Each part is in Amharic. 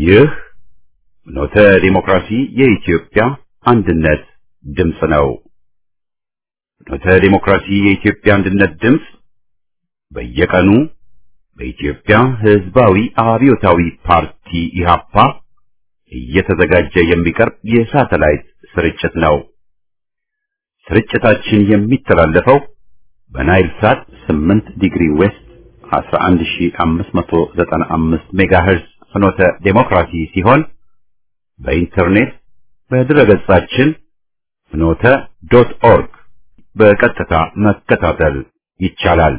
ይህ ኖተ ዲሞክራሲ የኢትዮጵያ አንድነት ድምፅ ነው። ኖተ ዲሞክራሲ የኢትዮጵያ አንድነት ድምፅ በየቀኑ በኢትዮጵያ ሕዝባዊ አብዮታዊ ፓርቲ ኢህአፓ እየተዘጋጀ የሚቀርብ የሳተላይት ስርጭት ነው። ስርጭታችን የሚተላለፈው በናይል ሳት 8 ዲግሪ ዌስት 11595 ሜጋሄርዝ ፍኖተ ዴሞክራሲ ሲሆን በኢንተርኔት በድረገጻችን ፍኖተ ዶት ኦርግ በቀጥታ መከታተል ይቻላል።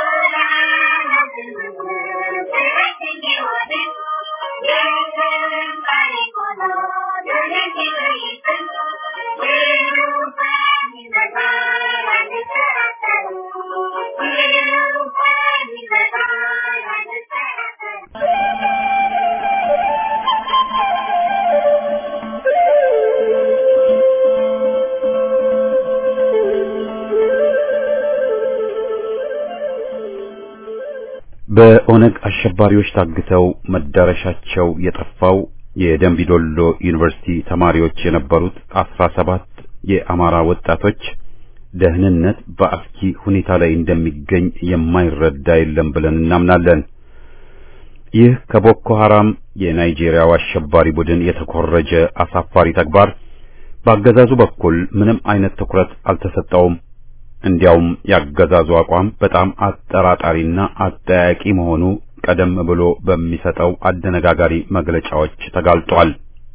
በኦነግ አሸባሪዎች ታግተው መዳረሻቸው የጠፋው የደንቢዶሎ ዩኒቨርሲቲ ተማሪዎች የነበሩት አስራ ሰባት የአማራ ወጣቶች ደህንነት በአስኪ ሁኔታ ላይ እንደሚገኝ የማይረዳ የለም ብለን እናምናለን። ይህ ከቦኮ ሐራም የናይጄሪያው አሸባሪ ቡድን የተኮረጀ አሳፋሪ ተግባር በአገዛዙ በኩል ምንም አይነት ትኩረት አልተሰጠውም። እንዲያውም ያገዛዙ አቋም በጣም አጠራጣሪና አጠያቂ መሆኑ ቀደም ብሎ በሚሰጠው አደነጋጋሪ መግለጫዎች ተጋልጧል።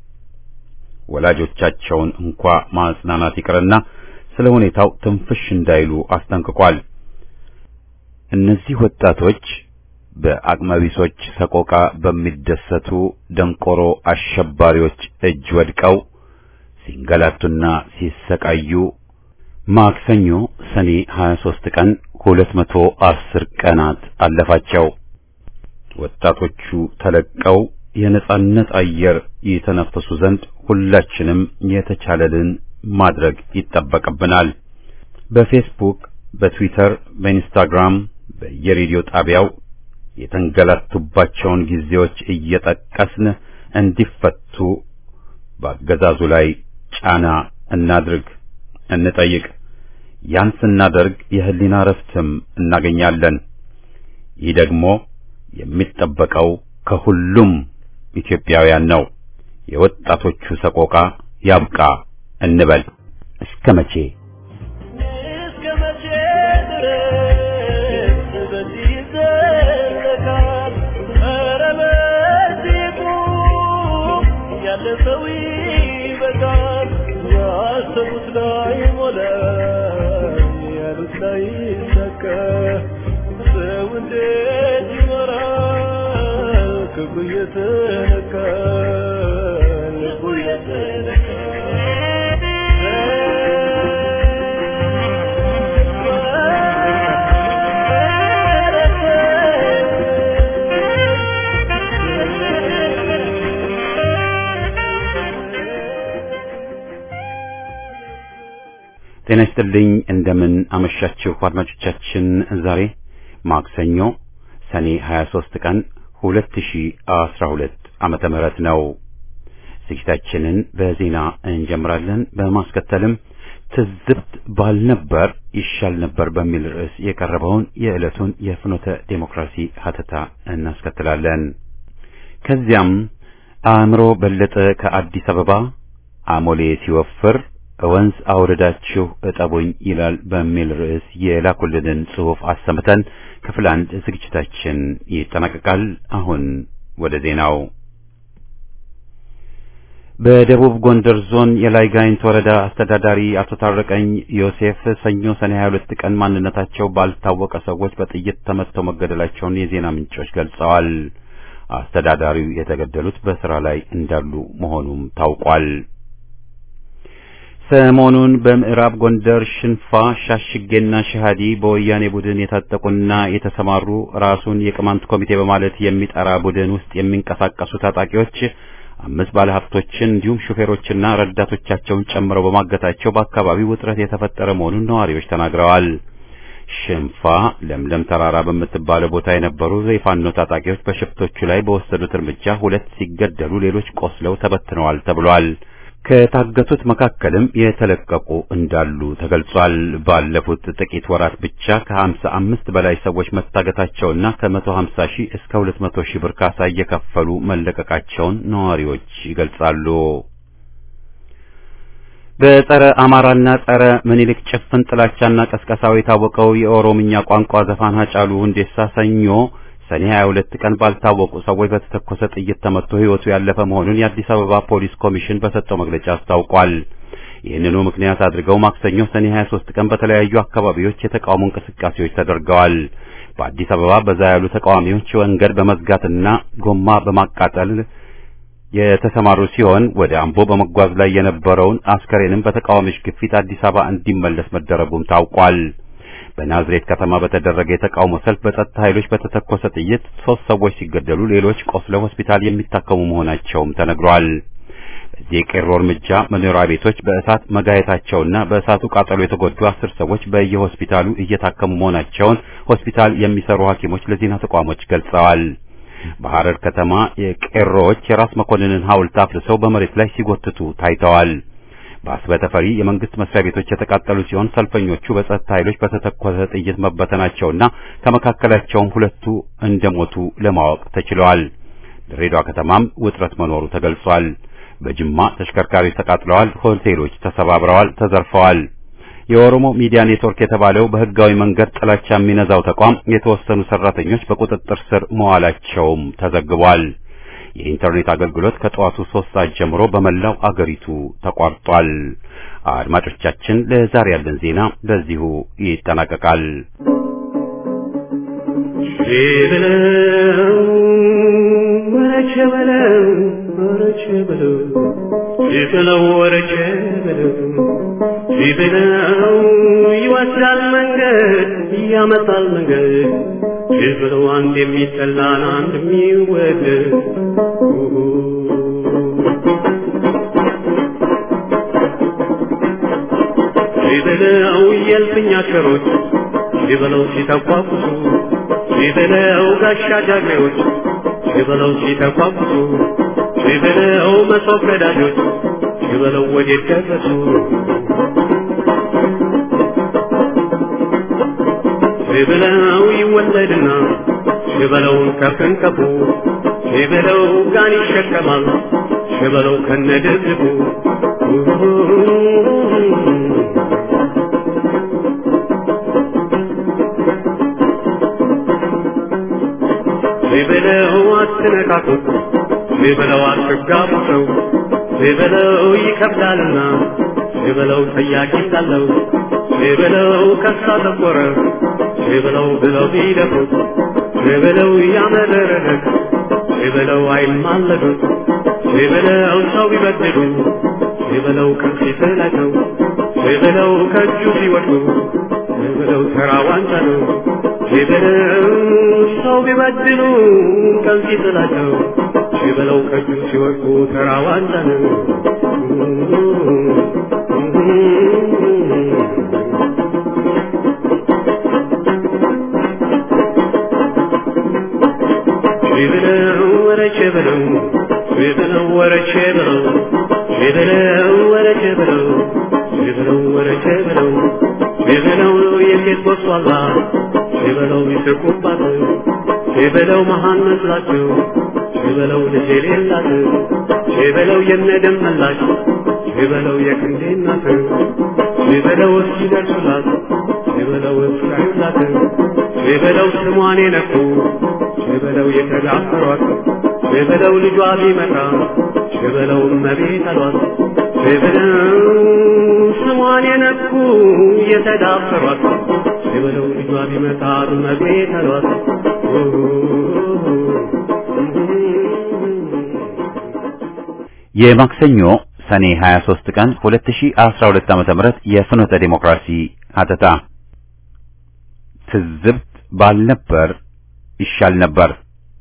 ወላጆቻቸውን እንኳ ማጽናናት ይቅርና ስለ ሁኔታው ትንፍሽ እንዳይሉ አስጠንቅቋል። እነዚህ ወጣቶች በአቅመቢሶች ሰቆቃ በሚደሰቱ ደንቆሮ አሸባሪዎች እጅ ወድቀው ሲንገላቱና ሲሰቃዩ ማክሰኞ ሰኔ 23 ቀን 210 ቀናት አለፋቸው። ወጣቶቹ ተለቀው የነጻነት አየር የተነፈሱ ዘንድ ሁላችንም የተቻለልን ማድረግ ይጠበቅብናል። በፌስቡክ፣ በትዊተር፣ በኢንስታግራም፣ በየሬዲዮ ጣቢያው የተንገላቱባቸውን ጊዜዎች እየጠቀስን እንዲፈቱ በአገዛዙ ላይ ጫና እናድርግ፣ እንጠይቅ። ያን ስናደርግ የህሊና ረፍትም እናገኛለን። ይህ ደግሞ የሚጠበቀው ከሁሉም ኢትዮጵያውያን ነው። የወጣቶቹ ሰቆቃ ያብቃ እንበል። እስከ መቼ እስከ መቼ ድረስ በዚህ ይዘለቃል? ኧረ በዚህ ቁም፣ ያለ ሰው ይበቃል። ያሰቡት ላይ ሞላ፣ ያሉት ላይ ይሳካ። ሰው እንዴት ይኖራል? ክብሩ እየተነካ ልቡ ጤና ይስጥልኝ። እንደምን አመሻችሁ አድማጮቻችን። ዛሬ ማክሰኞ ሰኔ 23 ቀን 2012 ዓመተ ምህረት ነው። ዝግጅታችንን በዜና እንጀምራለን። በማስከተልም ትዝብት ባልነበር ይሻል ነበር በሚል ርዕስ የቀረበውን የዕለቱን የፍኖተ ዴሞክራሲ ሀተታ እናስከትላለን። ከዚያም አእምሮ በለጠ ከአዲስ አበባ አሞሌ ሲወፍር ወንዝ አውርዳችሁ እጠቡኝ ይላል በሚል ርዕስ የላኩልንን ጽሑፍ አሰምተን ክፍል አንድ ዝግጅታችን ይጠናቀቃል። አሁን ወደ ዜናው። በደቡብ ጎንደር ዞን የላይ ጋይንት ወረዳ አስተዳዳሪ አቶ ታረቀኝ ዮሴፍ ሰኞ ሰኔ 22 ቀን ማንነታቸው ባልታወቀ ሰዎች በጥይት ተመትተው መገደላቸውን የዜና ምንጮች ገልጸዋል። አስተዳዳሪው የተገደሉት በስራ ላይ እንዳሉ መሆኑም ታውቋል። ሰሞኑን በምዕራብ ጎንደር ሽንፋ፣ ሻሽጌና ሸሃዲ በወያኔ ቡድን የታጠቁና የተሰማሩ ራሱን የቅማንት ኮሚቴ በማለት የሚጠራ ቡድን ውስጥ የሚንቀሳቀሱ ታጣቂዎች አምስት ባለሀብቶችን እንዲሁም ሹፌሮችና ረዳቶቻቸውን ጨምረው በማገታቸው በአካባቢው ውጥረት የተፈጠረ መሆኑን ነዋሪዎች ተናግረዋል። ሽንፋ ለምለም ተራራ በምትባለው ቦታ የነበሩ የፋኖ ታጣቂዎች በሽፍቶቹ ላይ በወሰዱት እርምጃ ሁለት ሲገደሉ ሌሎች ቆስለው ተበትነዋል ተብሏል። ከታገቱት መካከልም የተለቀቁ እንዳሉ ተገልጿል። ባለፉት ጥቂት ወራት ብቻ ከሀምሳ አምስት በላይ ሰዎች መታገታቸውና ከመቶ ሀምሳ ሺህ እስከ ሁለት መቶ ሺህ ብር ካሳ እየከፈሉ መለቀቃቸውን ነዋሪዎች ይገልጻሉ። በጸረ አማራና ጸረ ምኒልክ ጭፍን ጥላቻና ቀስቀሳው የታወቀው የኦሮምኛ ቋንቋ ዘፋን ሃጫሉ ሁንዴሳ ሰኞ ሰኔ 22 ቀን ባልታወቁ ሰዎች በተተኮሰ ጥይት ተመትቶ ሕይወቱ ያለፈ መሆኑን የአዲስ አበባ ፖሊስ ኮሚሽን በሰጠው መግለጫ አስታውቋል። ይህንኑ ምክንያት አድርገው ማክሰኞ ሰኔ 23 ቀን በተለያዩ አካባቢዎች የተቃውሞ እንቅስቃሴዎች ተደርገዋል። በአዲስ አበባ በዛ ያሉ ተቃዋሚዎች መንገድ በመዝጋትና ጎማ በማቃጠል የተሰማሩ ሲሆን ወደ አምቦ በመጓዝ ላይ የነበረውን አስከሬንም በተቃዋሚዎች ግፊት አዲስ አበባ እንዲመለስ መደረጉም ታውቋል። በናዝሬት ከተማ በተደረገ የተቃውሞ ሰልፍ በጸጥታ ኃይሎች በተተኮሰ ጥይት ሶስት ሰዎች ሲገደሉ ሌሎች ቆስለው ሆስፒታል የሚታከሙ መሆናቸውም ተነግሯል። በዚህ የቄሮ እርምጃ መኖሪያ ቤቶች በእሳት መጋየታቸውና በእሳቱ ቃጠሎ የተጎዱ አስር ሰዎች በየሆስፒታሉ እየታከሙ መሆናቸውን ሆስፒታል የሚሰሩ ሐኪሞች ለዜና ተቋሞች ገልጸዋል። በሐረር ከተማ የቄሮዎች የራስ መኮንንን ሐውልት አፍርሰው በመሬት ላይ ሲጎትቱ ታይተዋል። በአስበተፈሪ የመንግስት መስሪያ ቤቶች የተቃጠሉ ሲሆን ሰልፈኞቹ በጸጥታ ኃይሎች በተተኮሰ ጥይት መበተናቸውና ከመካከላቸውም ሁለቱ እንደሞቱ ለማወቅ ተችለዋል። ድሬዳዋ ከተማም ውጥረት መኖሩ ተገልጿል። በጅማ ተሽከርካሪዎች ተቃጥለዋል፣ ሆቴሎች ተሰባብረዋል፣ ተዘርፈዋል። የኦሮሞ ሚዲያ ኔትወርክ የተባለው በህጋዊ መንገድ ጥላቻ የሚነዛው ተቋም የተወሰኑ ሰራተኞች በቁጥጥር ስር መዋላቸውም ተዘግቧል። የኢንተርኔት አገልግሎት ከጠዋቱ ሶስት ሰዓት ጀምሮ በመላው አገሪቱ ተቋርጧል። አድማጮቻችን፣ ለዛሬ ያለን ዜና በዚሁ ይጠናቀቃል። ሲበለው ወረቼ በለው ሲበለው ይወስዳል መንገድ ያመጣል መንገድ ሲበለው አንድ የሚጠላን አንድ የሚወደድ ሲበለው የልፍኝ አሽከሮች ሲበለው ሲተቋቁሱ ሲበለው ጋሻ ጃግሬዎች ሲበለው ሲተቋቁሱ ሲበለው መሶብ ቀዳጆች ሲበለው ወዴት ደረሱ ሲበለው ይወለድና ሲበለውን ከፍንቀፉ ሲበለው ጋን ይሸከማል ሲበለው ከነድብቁ ሲበለው አትነካኩት ሲበለው አትጋቡ ሰው ሲበለው ይከብዳልና ሲበለው ጠያቂ እንዳለው ሲበለው ከሳ ጠቆረ ሲበለው ብለው ቢደፉት ሲበለው ያመረረለት ሲበለው አይማለዱት ሲበለው ሰው ቢበድሉ ሲበለው ከፊት ላይ ሰው ሲበለው ከእጁ ሲወድቁ ሲበለው ተራ ዋንጫ ነው ሲበለው ሰው ቢበድሉ ከፊት ላይ ሰው ሲበለው ከእጁ ሲወድቁ ተራ ዋንጫ ነው። ሲበለው ወረቼ በለው ሲበለው ወረቼ በለው ሲበለው ወረቼ በለው ሲበለው ወረቼ በለው ሲበለው የሴት ቦሷላ ሲበለው ይስቁባት ሲበለው መሃን መስላቸው ሲበለው ልጅ የሌላት ሲበለው የነደም መላሽ ሲበለው የክንዴ እናት ሲበለው እስኪደርሱላት ሲበለው እስካዩላት ሲበለው ስሟን የነኩ ሲበለው የተዳፈሯት ሲበለው ልጇ ቢመጣ ሲበለው እመቤት አሏት ሲበለው ስሟን የነኩ የተዳፈሯት ሲበለው ልጇ ቢመጣ እመቤት አሏት የማክሰኞ ሰኔ 23 ቀን 2012 ዓመተ ምህረት የፍኖተ ዲሞክራሲ ሀተታ ትዝብት ባልነበር ይሻል ነበር።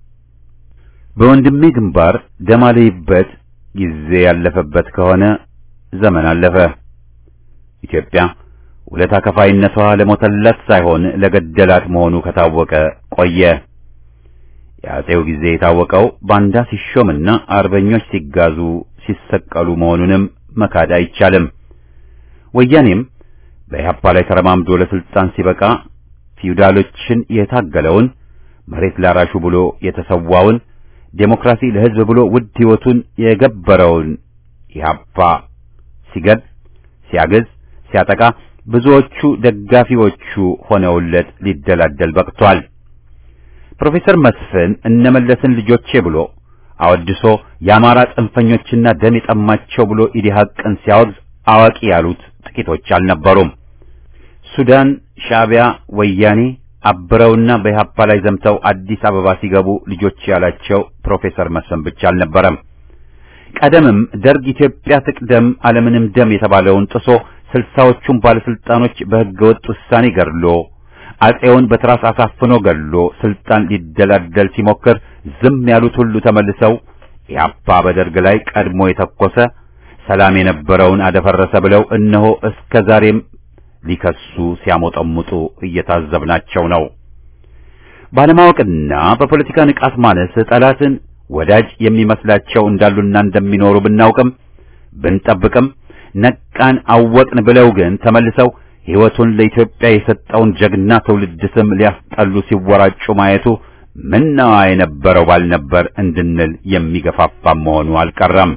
በወንድሜ ግንባር ደም አለይበት ጊዜ ያለፈበት ከሆነ ዘመን አለፈ። ኢትዮጵያ ውለታ ከፋይነቷ ለሞተላት ሳይሆን ለገደላት መሆኑ ከታወቀ ቆየ። የአጼው ጊዜ የታወቀው ባንዳ ሲሾምና አርበኞች ሲጋዙ ሲሰቀሉ መሆኑንም መካድ አይቻልም። ወያኔም በኢህአፓ ላይ ተረማምዶ ለስልጣን ሲበቃ ፊውዳሎችን የታገለውን መሬት ላራሹ ብሎ የተሰዋውን ዴሞክራሲ ለሕዝብ ብሎ ውድ ሕይወቱን የገበረውን ኢህአፓ ሲገድ ሲያገዝ ሲያጠቃ ብዙዎቹ ደጋፊዎቹ ሆነውለት ሊደላደል በቅቷል። ፕሮፌሰር መስፍን እነመለስን ልጆቼ ብሎ አወድሶ የአማራ ጽንፈኞችና ደም የጠማቸው ብሎ ኢዲሃቅን ሲያወግዝ አዋቂ ያሉት ጥቂቶች አልነበሩም። ሱዳን፣ ሻዕቢያ፣ ወያኔ አብረውና በኢህአፓ ላይ ዘምተው አዲስ አበባ ሲገቡ ልጆች ያላቸው ፕሮፌሰር መስፍን ብቻ አልነበረም። ቀደምም ደርግ ኢትዮጵያ ትቅደም አለምንም ደም የተባለውን ጥሶ ስልሳዎቹን ባለስልጣኖች በህገወጥ ውሳኔ ገድሎ አጼውን በትራስ አሳፍኖ ገድሎ ስልጣን ሊደላደል ሲሞክር ዝም ያሉት ሁሉ ተመልሰው ኢህአፓ በደርግ ላይ ቀድሞ የተኮሰ ሰላም የነበረውን አደፈረሰ ብለው እነሆ እስከ ዛሬም ሊከሱ ሲያሞጠሙጡ እየታዘብናቸው ነው። ባለማወቅና በፖለቲካ ንቃት ማነስ ጠላትን ወዳጅ የሚመስላቸው እንዳሉና እንደሚኖሩ ብናውቅም ብንጠብቅም ነቃን አወቅን ብለው ግን ተመልሰው ሕይወቱን ለኢትዮጵያ የሰጠውን ጀግና ትውልድ ስም ሊያስጠሉ ሲወራጩ ማየቱ ምነዋ የነበረው ባልነበር እንድንል የሚገፋፋ መሆኑ አልቀረም።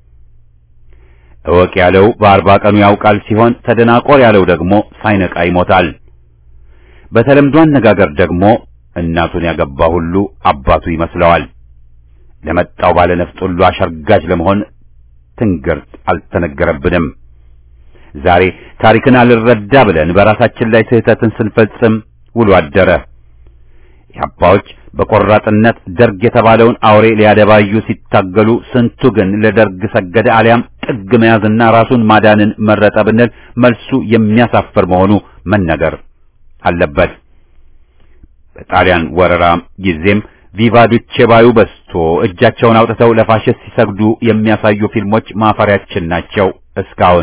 እወቅ ያለው በአርባ ቀኑ ያውቃል ሲሆን ተደናቆር ያለው ደግሞ ሳይነቃ ይሞታል። በተለምዶ አነጋገር ደግሞ እናቱን ያገባ ሁሉ አባቱ ይመስለዋል። ለመጣው ባለ ነፍጥ ሁሉ አሸርጋጅ ለመሆን ትንግርት አልተነገረብንም። ዛሬ ታሪክን አልረዳ ብለን በራሳችን ላይ ስህተትን ስንፈጽም ውሎ አደረ። የአባዎች በቆራጥነት ደርግ የተባለውን አውሬ ሊያደባዩ ሲታገሉ፣ ስንቱ ግን ለደርግ ሰገደ አሊያም ጥግ መያዝና ራሱን ማዳንን መረጠ ብንል መልሱ የሚያሳፍር መሆኑ መነገር አለበት። በጣሊያን ወረራ ጊዜም ቪቫ ዱቼ ባዩ በስቶ እጃቸውን አውጥተው ለፋሽስት ሲሰግዱ የሚያሳዩ ፊልሞች ማፈሪያችን ናቸው። እስካሁን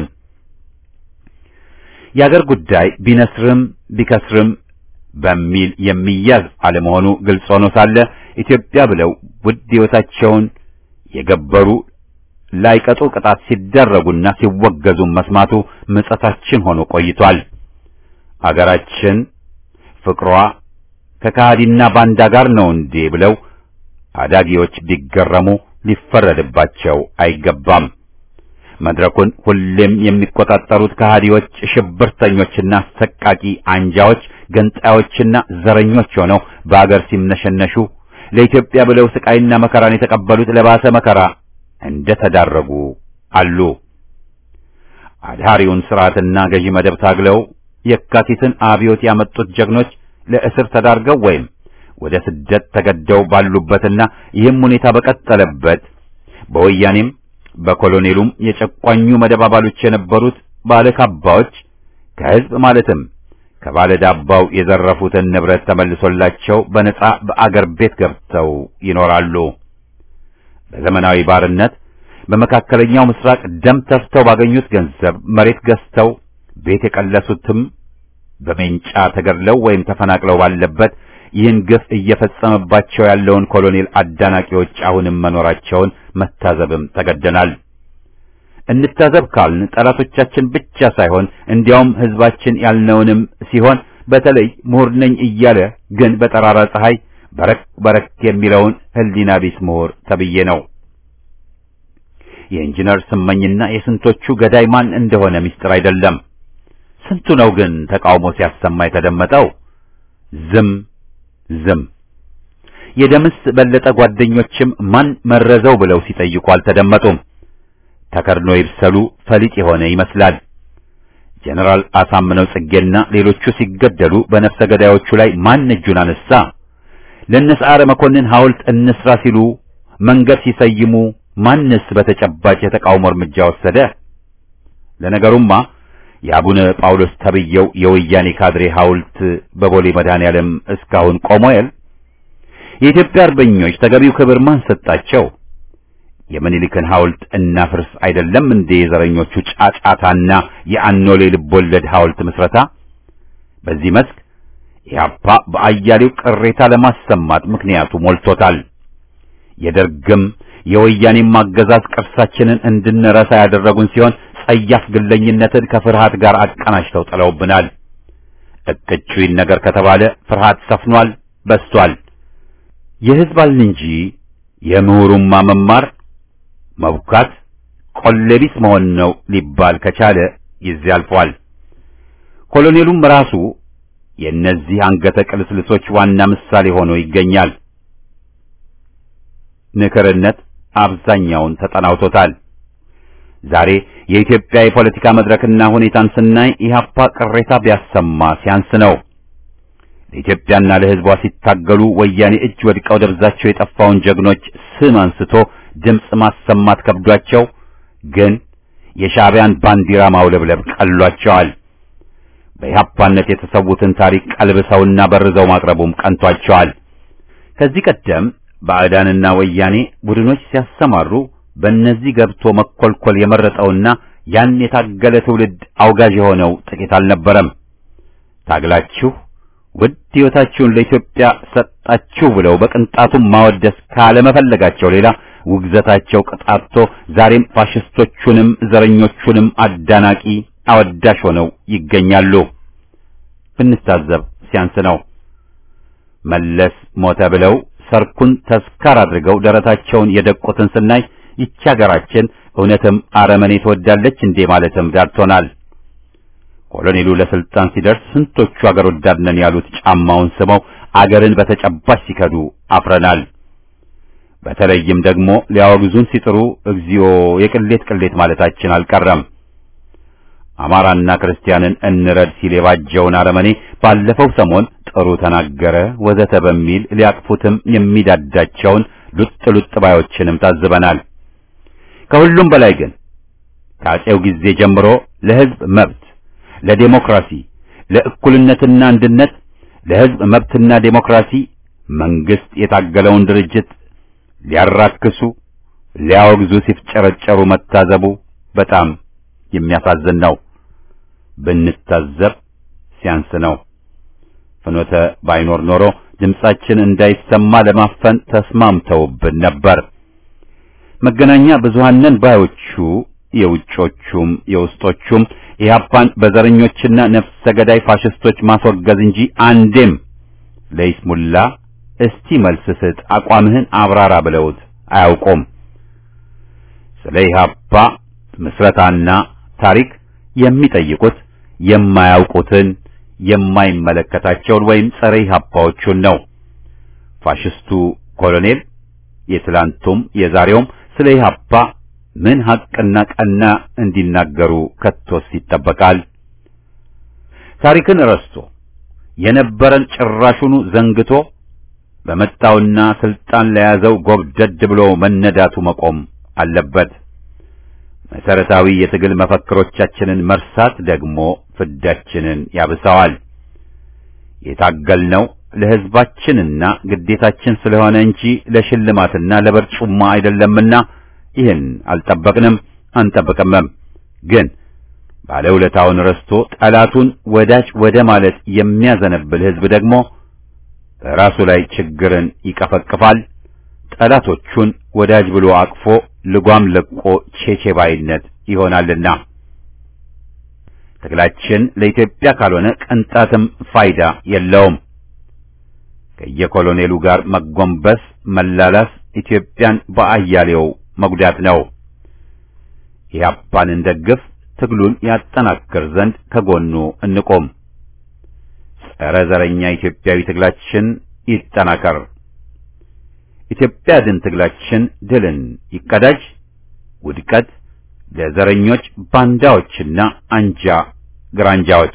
የአገር ጉዳይ ቢነስርም ቢከስርም በሚል የሚያዝ አለመሆኑ ግልጽ ሆኖ ሳለ ኢትዮጵያ ብለው ውድ ሕይወታቸውን የገበሩ ላይቀጡ ቅጣት ሲደረጉና ሲወገዙ መስማቱ ምጸታችን ሆኖ ቆይቷል። አገራችን ፍቅሯ ከካሃዲና ባንዳ ጋር ነው እንዴ ብለው አዳጊዎች ቢገረሙ ሊፈረድባቸው አይገባም። መድረኩን ሁሌም የሚቆጣጠሩት ከሃዲዎች፣ ሽብርተኞችና አሰቃቂ አንጃዎች፣ ገንጣዮችና ዘረኞች ሆነው በአገር ሲምነሸነሹ ለኢትዮጵያ ብለው ስቃይና መከራን የተቀበሉት ለባሰ መከራ እንደ ተዳረጉ አሉ። አድሃሪውን ስርዓትና ገዢ መደብ ታግለው የካቲትን አብዮት ያመጡት ጀግኖች ለእስር ተዳርገው ወይም ወደ ስደት ተገደው ባሉበትና ይህም ሁኔታ በቀጠለበት በወያኔም በኮሎኔሉም የጨቋኙ መደብ አባሎች የነበሩት ባለካባዎች ከህዝብ ማለትም ከባለ ዳባው የዘረፉትን ንብረት ተመልሶላቸው በነጻ በአገር ቤት ገብተው ይኖራሉ። በዘመናዊ ባርነት በመካከለኛው ምስራቅ ደም ተፍተው ባገኙት ገንዘብ መሬት ገዝተው ቤት የቀለሱትም በሜንጫ ተገድለው ወይም ተፈናቅለው ባለበት ይህን ግፍ እየፈጸመባቸው ያለውን ኮሎኔል አዳናቂዎች አሁንም መኖራቸውን መታዘብም ተገደናል። እንታዘብ ካልን ጠላቶቻችን ብቻ ሳይሆን እንዲያውም ህዝባችን ያልነውንም ሲሆን በተለይ ምሁር ነኝ እያለ ግን በጠራራ ፀሐይ በረክ በረክ የሚለውን ህሊና ቢስ ምሁር ተብዬ ነው። የኢንጂነር ስመኝና የስንቶቹ ገዳይ ማን እንደሆነ ምስጢር አይደለም። ስንቱ ነው ግን ተቃውሞ ሲያሰማ የተደመጠው? ዝም ዝም። የደምስ በለጠ ጓደኞችም ማን መረዘው ብለው ሲጠይቁ አልተደመጡም። ተከርኖ ይብሰሉ ፈሊጥ የሆነ ይመስላል። ጀነራል አሳምነው ጽጌና ሌሎቹ ሲገደሉ በነፍሰ ገዳዮቹ ላይ ማን እጁን አነሳ? ለነሰዓረ መኮንን ሐውልት እንስራ ሲሉ መንገድ ሲሰይሙ ማንስ በተጨባጭ የተቃውሞ እርምጃ ወሰደ? ለነገሩማ የአቡነ ጳውሎስ ተብየው የወያኔ ካድሬ ሐውልት በቦሌ መድኃኔዓለም እስካሁን ቆሞ የል? የኢትዮጵያ አርበኞች ተገቢው ክብር ማን ሰጣቸው? የምኒልክን ሐውልት እናፍርስ አይደለም እንደ የዘረኞቹ ጫጫታና የአኖሌ ልቦለድ ሐውልት ምስረታ። በዚህ መስክ ኢህአፓ በአያሌው ቅሬታ ለማሰማት ምክንያቱ ሞልቶታል። የደርግም የወያኔም አገዛዝ ቅርሳችንን እንድንረሳ ያደረጉን ሲሆን ጸያፍ ግለኝነትን ከፍርሃት ጋር አቀናጅተው ጥለውብናል። እቅጩይን ነገር ከተባለ ፍርሃት ሰፍኗል፣ በስቷል። የሕዝብ አልን እንጂ የምሁሩማ መማር መቡካት ቆሌቢስ መሆን ነው ሊባል ከቻለ ጊዜ አልፏል። ኮሎኔሉም ራሱ የእነዚህ አንገተ ቅልስልሶች ዋና ምሳሌ ሆኖ ይገኛል። ንክርነት አብዛኛውን ተጠናውቶታል። ዛሬ የኢትዮጵያ የፖለቲካ መድረክና ሁኔታን ስናይ ኢህአፓ ቅሬታ ቢያሰማ ሲያንስ ነው። ለኢትዮጵያና ለሕዝቧ ሲታገሉ ወያኔ እጅ ወድቀው ደብዛቸው የጠፋውን ጀግኖች ስም አንስቶ ድምፅ ማሰማት ከብዷቸው ግን የሻዕቢያን ባንዲራ ማውለብለብ ቀሏቸዋል። በኢህአፓነት የተሰዉትን ታሪክ ቀልብሰውና በርዘው ማቅረቡም ቀንቷቸዋል። ከዚህ ቀደም ባዕዳንና ወያኔ ቡድኖች ሲያሰማሩ በእነዚህ ገብቶ መኮልኮል የመረጠውና ያን የታገለ ትውልድ አውጋዥ የሆነው ጥቂት አልነበረም። ታግላችሁ ውድ ሕይወታችሁን ለኢትዮጵያ ሰጣችሁ ብለው በቅንጣቱም ማወደስ ካለመፈለጋቸው ሌላ ውግዘታቸው ቅጣቶ ዛሬም ፋሽስቶቹንም ዘረኞቹንም አዳናቂ አወዳሽ ሆነው ይገኛሉ። ብንታዘብ ሲያንስ ነው። መለስ ሞተ ብለው ሰርኩን ተስካር አድርገው ደረታቸውን የደቁትን ስናይ ይቺ ሀገራችን እውነትም አረመኔ ትወዳለች እንዴ ማለትም ዳርቶናል። ኮሎኔሉ ለስልጣን ሲደርስ ስንቶቹ አገር ወዳድ ነን ያሉት ጫማውን ስመው አገርን በተጨባጭ ሲከዱ አፍረናል። በተለይም ደግሞ ሊያወግዙን ሲጥሩ እግዚኦ የቅሌት ቅሌት ማለታችን አልቀረም። አማራና ክርስቲያንን እንረድ ሲል የባጀውን አረመኔ ባለፈው ሰሞን ጥሩ ተናገረ ወዘተ በሚል ሊያቅፉትም የሚዳዳቸውን ሉጥ ሉጥ ባዮችንም ታዝበናል። ከሁሉም በላይ ግን ከአፄው ጊዜ ጀምሮ ለሕዝብ መብት፣ ለዴሞክራሲ፣ ለእኩልነትና አንድነት፣ ለሕዝብ መብትና ዴሞክራሲ መንግስት የታገለውን ድርጅት ሊያራክሱ ሊያወግዙ ሲፍጨረጨሩ መታዘቡ በጣም የሚያሳዝን ነው። ብንታዘብ ሲያንስ ነው። ፍኖተ ባይኖር ኖሮ ድምጻችን እንዳይሰማ ለማፈን ተስማምተውብን ነበር። መገናኛ ብዙሃንን ባዮቹ የውጮቹም የውስጦቹም ኢህአፓን በዘረኞችና ነፍሰ ገዳይ ፋሽስቶች ማስወገዝ እንጂ አንዴም ለይስሙላ እስቲ መልስ ስጥ፣ አቋምህን አብራራ ብለውት አያውቁም። ስለ ኢህአፓ ምስረታና ታሪክ የሚጠይቁት የማያውቁትን የማይመለከታቸውን ወይም ጸረ ኢህአፓዎቹን ነው። ፋሽስቱ ኮሎኔል የትላንቱም የዛሬውም ስለ ኢህአፓ ምን ሐቅና ቀና እንዲናገሩ ከቶስ ይጠበቃል? ታሪክን ረስቶ የነበረን ጭራሹኑ ዘንግቶ በመጣውና ስልጣን ለያዘው ጎብደድ ብሎ መነዳቱ መቆም አለበት። መሰረታዊ የትግል መፈክሮቻችንን መርሳት ደግሞ ፍዳችንን ያብሰዋል። የታገልነው ለሕዝባችንና ግዴታችን ስለሆነ እንጂ ለሽልማትና ለበርጩማ አይደለምና ይህን አልጠበቅንም አንጠብቅምም። ግን ባለውለታውን ረስቶ ጠላቱን ወዳጅ ወደ ማለት የሚያዘነብል ሕዝብ ደግሞ በራሱ ላይ ችግርን ይቀፈቅፋል። ጠላቶቹን ወዳጅ ብሎ አቅፎ ልጓም ለቆ ቼቼ ባይነት ይሆናልና ትግላችን ለኢትዮጵያ ካልሆነ ቅንጣትም ፋይዳ የለውም። ከየኮሎኔሉ ጋር መጎንበስ፣ መላላስ ኢትዮጵያን በአያሌው መጉዳት ነው። ኢህአፓን እንደግፍ፣ ትግሉን ያጠናክር ዘንድ ከጎኑ እንቆም። ጸረ ዘረኛ ኢትዮጵያዊ ትግላችን ይጠናከር። ኢትዮጵያ ድን ትግላችን ድልን ይቀዳጅ። ውድቀት ለዘረኞች ባንዳዎችና አንጃ ግራንጃዎች።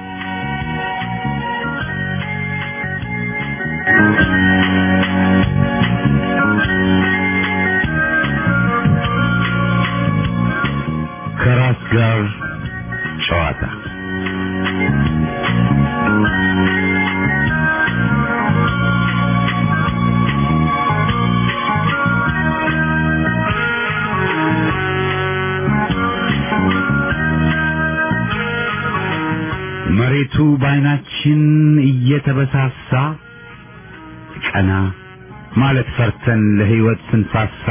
ከራስ ጋር ጨዋታ አይናችን እየተበሳሳ ቀና ማለት ፈርተን ለህይወት ስንሳሳ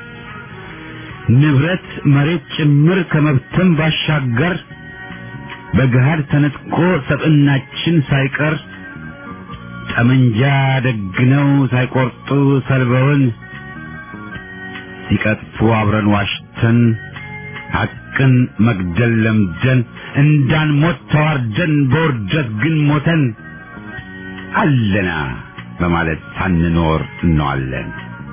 ንብረት መሬት ጭምር ከመብተን ባሻገር በገሃድ ተነጥቆ ሰብዕናችን ሳይቀር ጠመንጃ ደግነው ሳይቆርጡ ሰልበውን ሲቀጥፉ አብረን ዋሽተን ሐቅን መግደል ለምደን እንዳንሞት ተዋርደን በውርደት ግን ሞተን አለና በማለት ሳንኖር እንዋለን።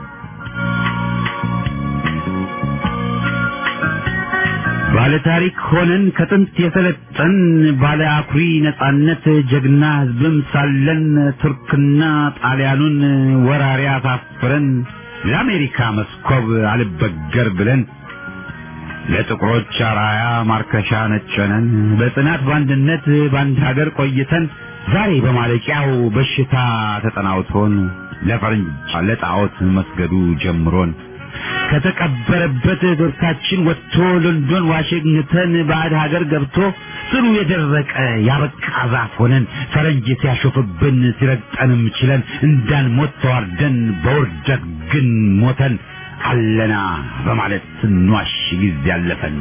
ባለ ታሪክ ሆነን ከጥንት የሰለጠን ባለ አኩሪ ነጻነት ጀግና ህዝብም ሳለን ቱርክና ጣሊያኑን ወራሪ አሳፍረን ለአሜሪካ መስኮብ አልበገር ብለን ለጥቁሮች አራያ ማርከሻ ነጨነን በጽናት በአንድነት በአንድ ሀገር ቆይተን ዛሬ በማለቂያው በሽታ ተጠናውቶን ለፈረንጅ ለጣዖት መስገዱ ጀምሮን ከተቀበረበት ዶርታችን ወጥቶ ሎንዶን ዋሽንግተን ባዕድ ሀገር ገብቶ ስሩ የደረቀ ያበቃ ዛፍ ሆነን ፈረንጅ ሲያሾፍብን ሲረግጠንም ችለን እንዳንሞት ተዋርደን በውርደት ግን ሞተን አለና በማለት ስንዋሽ ጊዜ ያለፈን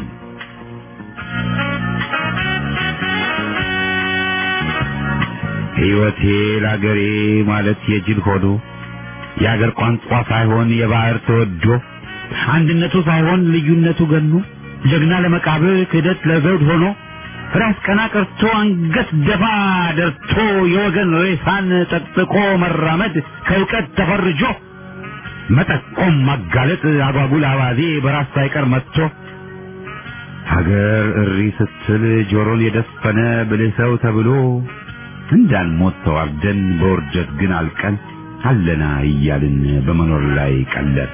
ሕይወቴ ለአገሬ ማለት የጅል ሆኖ የአገር ቋንቋ ሳይሆን የባህር ተወዶ አንድነቱ ሳይሆን ልዩነቱ ገኖ ጀግና ለመቃብር ክህደት ለዘውድ ሆኖ ራስ ቀና ቀርቶ አንገት ደፋ ደርቶ የወገን ሬሳን ጠቅጥቆ መራመድ ከእውቀት ተፈርጆ መጠቆም ማጋለጥ አጓጉል አባዜ በራስ ሳይቀር መጥቶ ሀገር እሪ ስትል ጆሮን የደፈነ ብልህ ሰው ተብሎ እንዳንሞት ተዋርደን በውርደት ግን አልቀን አለና እያልን በመኖር ላይ ቀለድ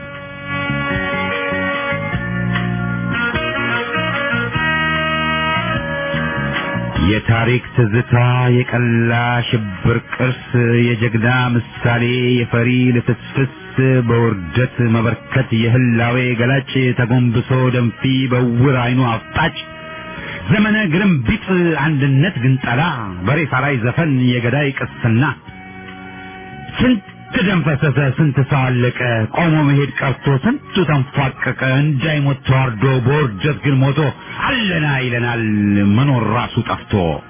የታሪክ ትዝታ የቀላ ሽብር ቅርስ የጀግና ምሳሌ የፈሪ ልፍስፍስ በውርደት መበርከት የህላዌ ገላጭ ተጎንብሶ ደንፊ በውር አይኑ አፍጣጭ ዘመነ ግርምቢጥ አንድነት ግንጠላ በሬሳ ላይ ዘፈን የገዳይ ቅስና ስንት ደም ፈሰሰ፣ ስንት ሰው አለቀ፣ ቆሞ መሄድ ቀርቶ ስንቱ ተንፏቀቀ፣ እንዳይሞት ተዋርዶ በውርደት ግን ሞቶ አለና ይለናል መኖር ራሱ ጠፍቶ።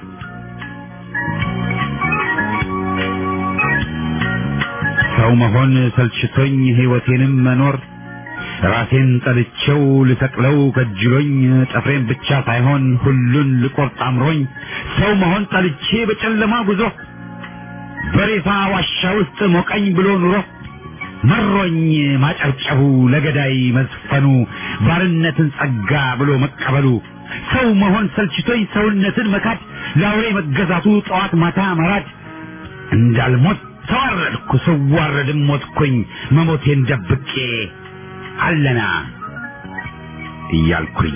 ሰው መሆን ሰልችቶኝ ሕይወቴንም መኖር ራሴን ጠልቼው ልሰቅለው ከጅሎኝ ጥፍሬን ብቻ ሳይሆን ሁሉን ልቆርጥ አምሮኝ ሰው መሆን ጠልቼ በጨለማ ጉዞ በሬሳ ዋሻ ውስጥ ሞቀኝ ብሎ ኑሮ መሮኝ ማጨብጨቡ ለገዳይ መዝፈኑ ባርነትን ጸጋ ብሎ መቀበሉ ሰው መሆን ሰልችቶኝ ሰውነትን መካድ ለአውሬ መገዛቱ ጠዋት ማታ መራድ እንዳልሞት ተዋረድኩ ስዋረድም ሞትኩኝ መሞቴን ደብቄ አለና እያልኩኝ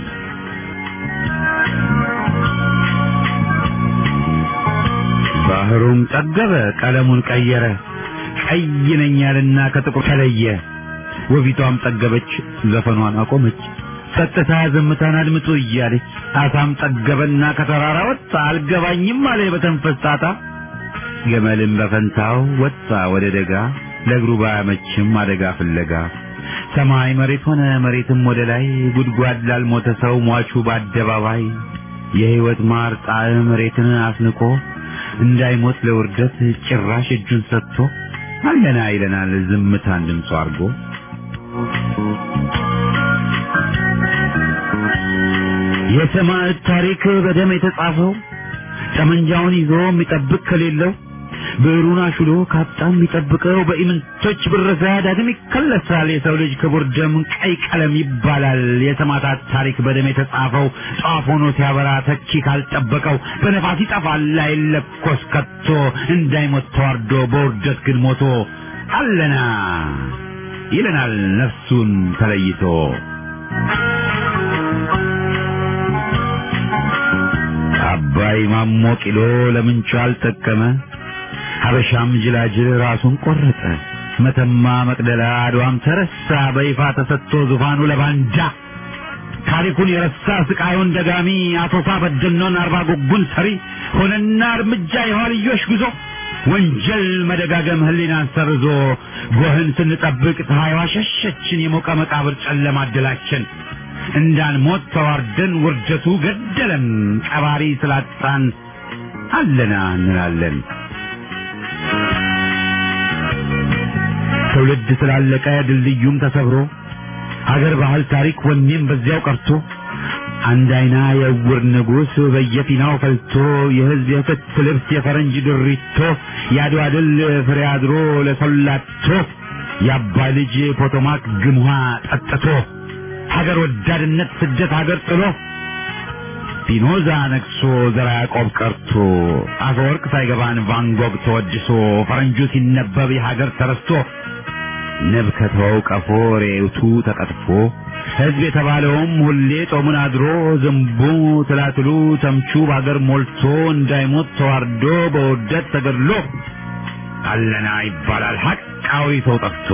ባህሩም ጠገበ ቀለሙን ቀየረ ቀይ ነኝ ያልና ከጥቁር ተለየ ወቢቷም ጠገበች ዘፈኗን አቆመች ጸጥታ ዝምታን አድምጡ እያለች አሳም ጠገበና ከተራራ ወጣ አልገባኝም አለ በተንፈስ ጣጣ ገመልም በፈንታው ወጣ ወደ ደጋ ለእግሩ ባያመችም አደጋ ፍለጋ ሰማይ መሬት ሆነ መሬትም ወደ ላይ ጉድጓድ ላልሞተ ሰው ሟቹ በአደባባይ የሕይወት ማር ጣዕም መሬትን አስንቆ እንዳይሞት ለውርደት ጭራሽ እጁን ሰጥቶ አለና ይለናል ዝምታን ድምፁ አድርጎ የሰማዕት ታሪክ በደም የተጻፈው ጠመንጃውን ይዞ የሚጠብቅ ከሌለው ብዕሩን አሹሎ ካጣ የሚጠብቀው በኢምንቶች ብረሳ ዳግም ይከለሳል። የሰው ልጅ ክቡር ደም ቀይ ቀለም ይባላል። የሰማዕታት ታሪክ በደም የተጻፈው ጧፍ ሆኖ ሲያበራ ተኪ ካልጠበቀው በነፋስ ይጠፋል አይለኮስ ከቶ እንዳይሞት ተዋርዶ በውርደት ግን ሞቶ አለና ይለናል ነፍሱን ተለይቶ አባይ ማሞ ቂሎ ለምንቹ አልጠቀመ ሀበሻም ጅላጅል ራሱን ቆረጠ። መተማ መቅደላ አድዋም ተረሳ በይፋ ተሰጥቶ ዙፋኑ ለባንጃ ታሪኩን የረሳ ስቃዩን ደጋሚ አቶሳ በደኖን አርባ ጉጉን ሰሪ ሆነና እርምጃ የኋልዮሽ ጉዞ ወንጀል መደጋገም ህሊናን ሰርዞ ጎህን ስንጠብቅ ፀሐይዋ ሸሸችን የሞቀ መቃብር ጨለማ አደላችን እንዳንሞት ተዋርደን ውርደቱ ገደለን ቀባሪ ስላጣን አለና እንላለን ትውልድ ስላለቀ ድልድዩም ተሰብሮ አገር ባህል ታሪክ ወኔም በዚያው ቀርቶ አንድ አይና የዕውር ንጉሥ በየፊናው ፈልቶ የህዝብ የክት ልብስ የፈረንጅ ድሪቶ የአድዋ ድል ፍሬ አድሮ ለሰላቶ የአባይ ልጅ ፖቶማክ ግምሃ ጠጥቶ ሀገር ወዳድነት ስደት ሀገር ጥሎ ፒኖዛ ነግሶ ዘራ ያዕቆብ ቀርቶ አፈወርቅ ሳይገባን ቫንጎግ ተወድሶ ፈረንጁ ሲነበብ የሀገር ተረስቶ ንብ ከተወው ቀፎ ሬውቱ ተቀጥፎ ሕዝብ የተባለውም ሁሌ ጦሙን አድሮ ዝንቡ ትላትሉ ተምቹ በአገር ሞልቶ እንዳይሞት ተዋርዶ በውርደት ተገድሎ አለና ይባላል ሐቃዊ ሰው ጠፍቶ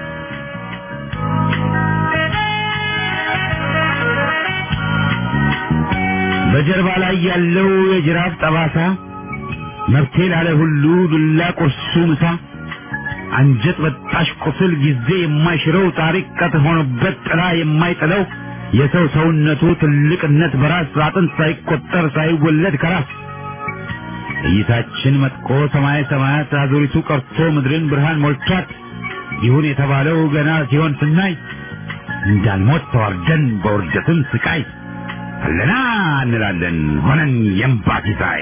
በጀርባ ላይ ያለው የጅራፍ ጠባሳ መብቴ ላለ ሁሉ ዱላ ቁርሱ ምሳ አንጀት በጣሽ ቁስል ጊዜ የማይሽረው ታሪክ ቀጥ ሆኖበት ጥላ የማይጥለው የሰው ሰውነቱ ትልቅነት በራስ አጥንት ሳይቆጠር ሳይወለድ ከራስ እይታችን መጥቆ ሰማይ ሰማያት አዙሪቱ ቀርቶ ምድርን ብርሃን ሞልቷት ይሁን የተባለው ገና ሲሆን ስናይ እንዳንሞት ተዋርደን በውርደትም ስቃይ አለና እንላለን ሆነን የእምባ ሲሳይ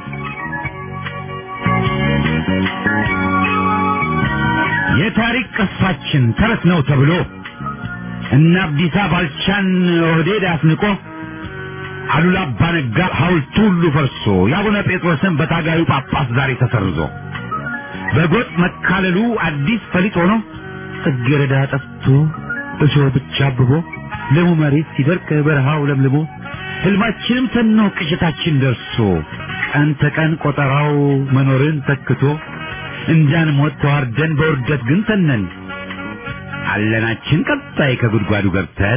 የታሪክ ቅርሳችን ተረት ነው ተብሎ እነ አብዲሳ ባልቻን ኦህዴድ አስንቆ አሉላ አባነጋ ሐውልቱ ሁሉ ፈርሶ የአቡነ ጴጥሮስን በታጋዩ ጳጳስ ዛሬ ተሰርዞ በጎጥ መካለሉ አዲስ ፈሊጥ ሆኖ ጽጌረዳ ጠፍቶ እሾህ ብቻ አብቦ ለሙ መሬት ሲደርቅ በረሃው ለምልሞ ህልማችንም ተኖ ቅዠታችን ደርሶ ቀን ተቀን ቆጠራው መኖርን ተክቶ እንዳንሞት ተዋርደን በውርደት ግን ተነን አለናችን ቀጣይ ከጉድጓዱ ገብተን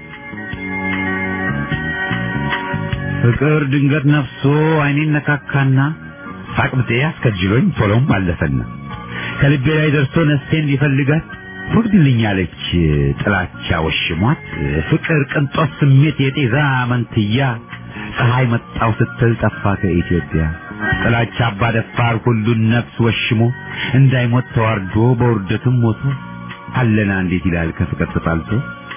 ፍቅር ድንገት ነፍሶ አይኔን ነካካና ሳቅብጤ አስከጅሎኝ ቶሎም አለፈና ከልቤ ላይ ደርሶ ነፍሴን ሊፈልጋት ወግድልኛለች ጥላቻ ወሽሟት ፍቅር ቅንጦት ስሜት የጤዛ መንትያ ፀሐይ መጣው ስትል ጠፋ ከኢትዮጵያ ጥላቻ አባ ደፋር ሁሉን ነፍስ ወሽሞ እንዳይሞት ተዋርዶ በውርደትም ሞቶ አለና እንዴት ይላል ከፍቅር ተጣልቶ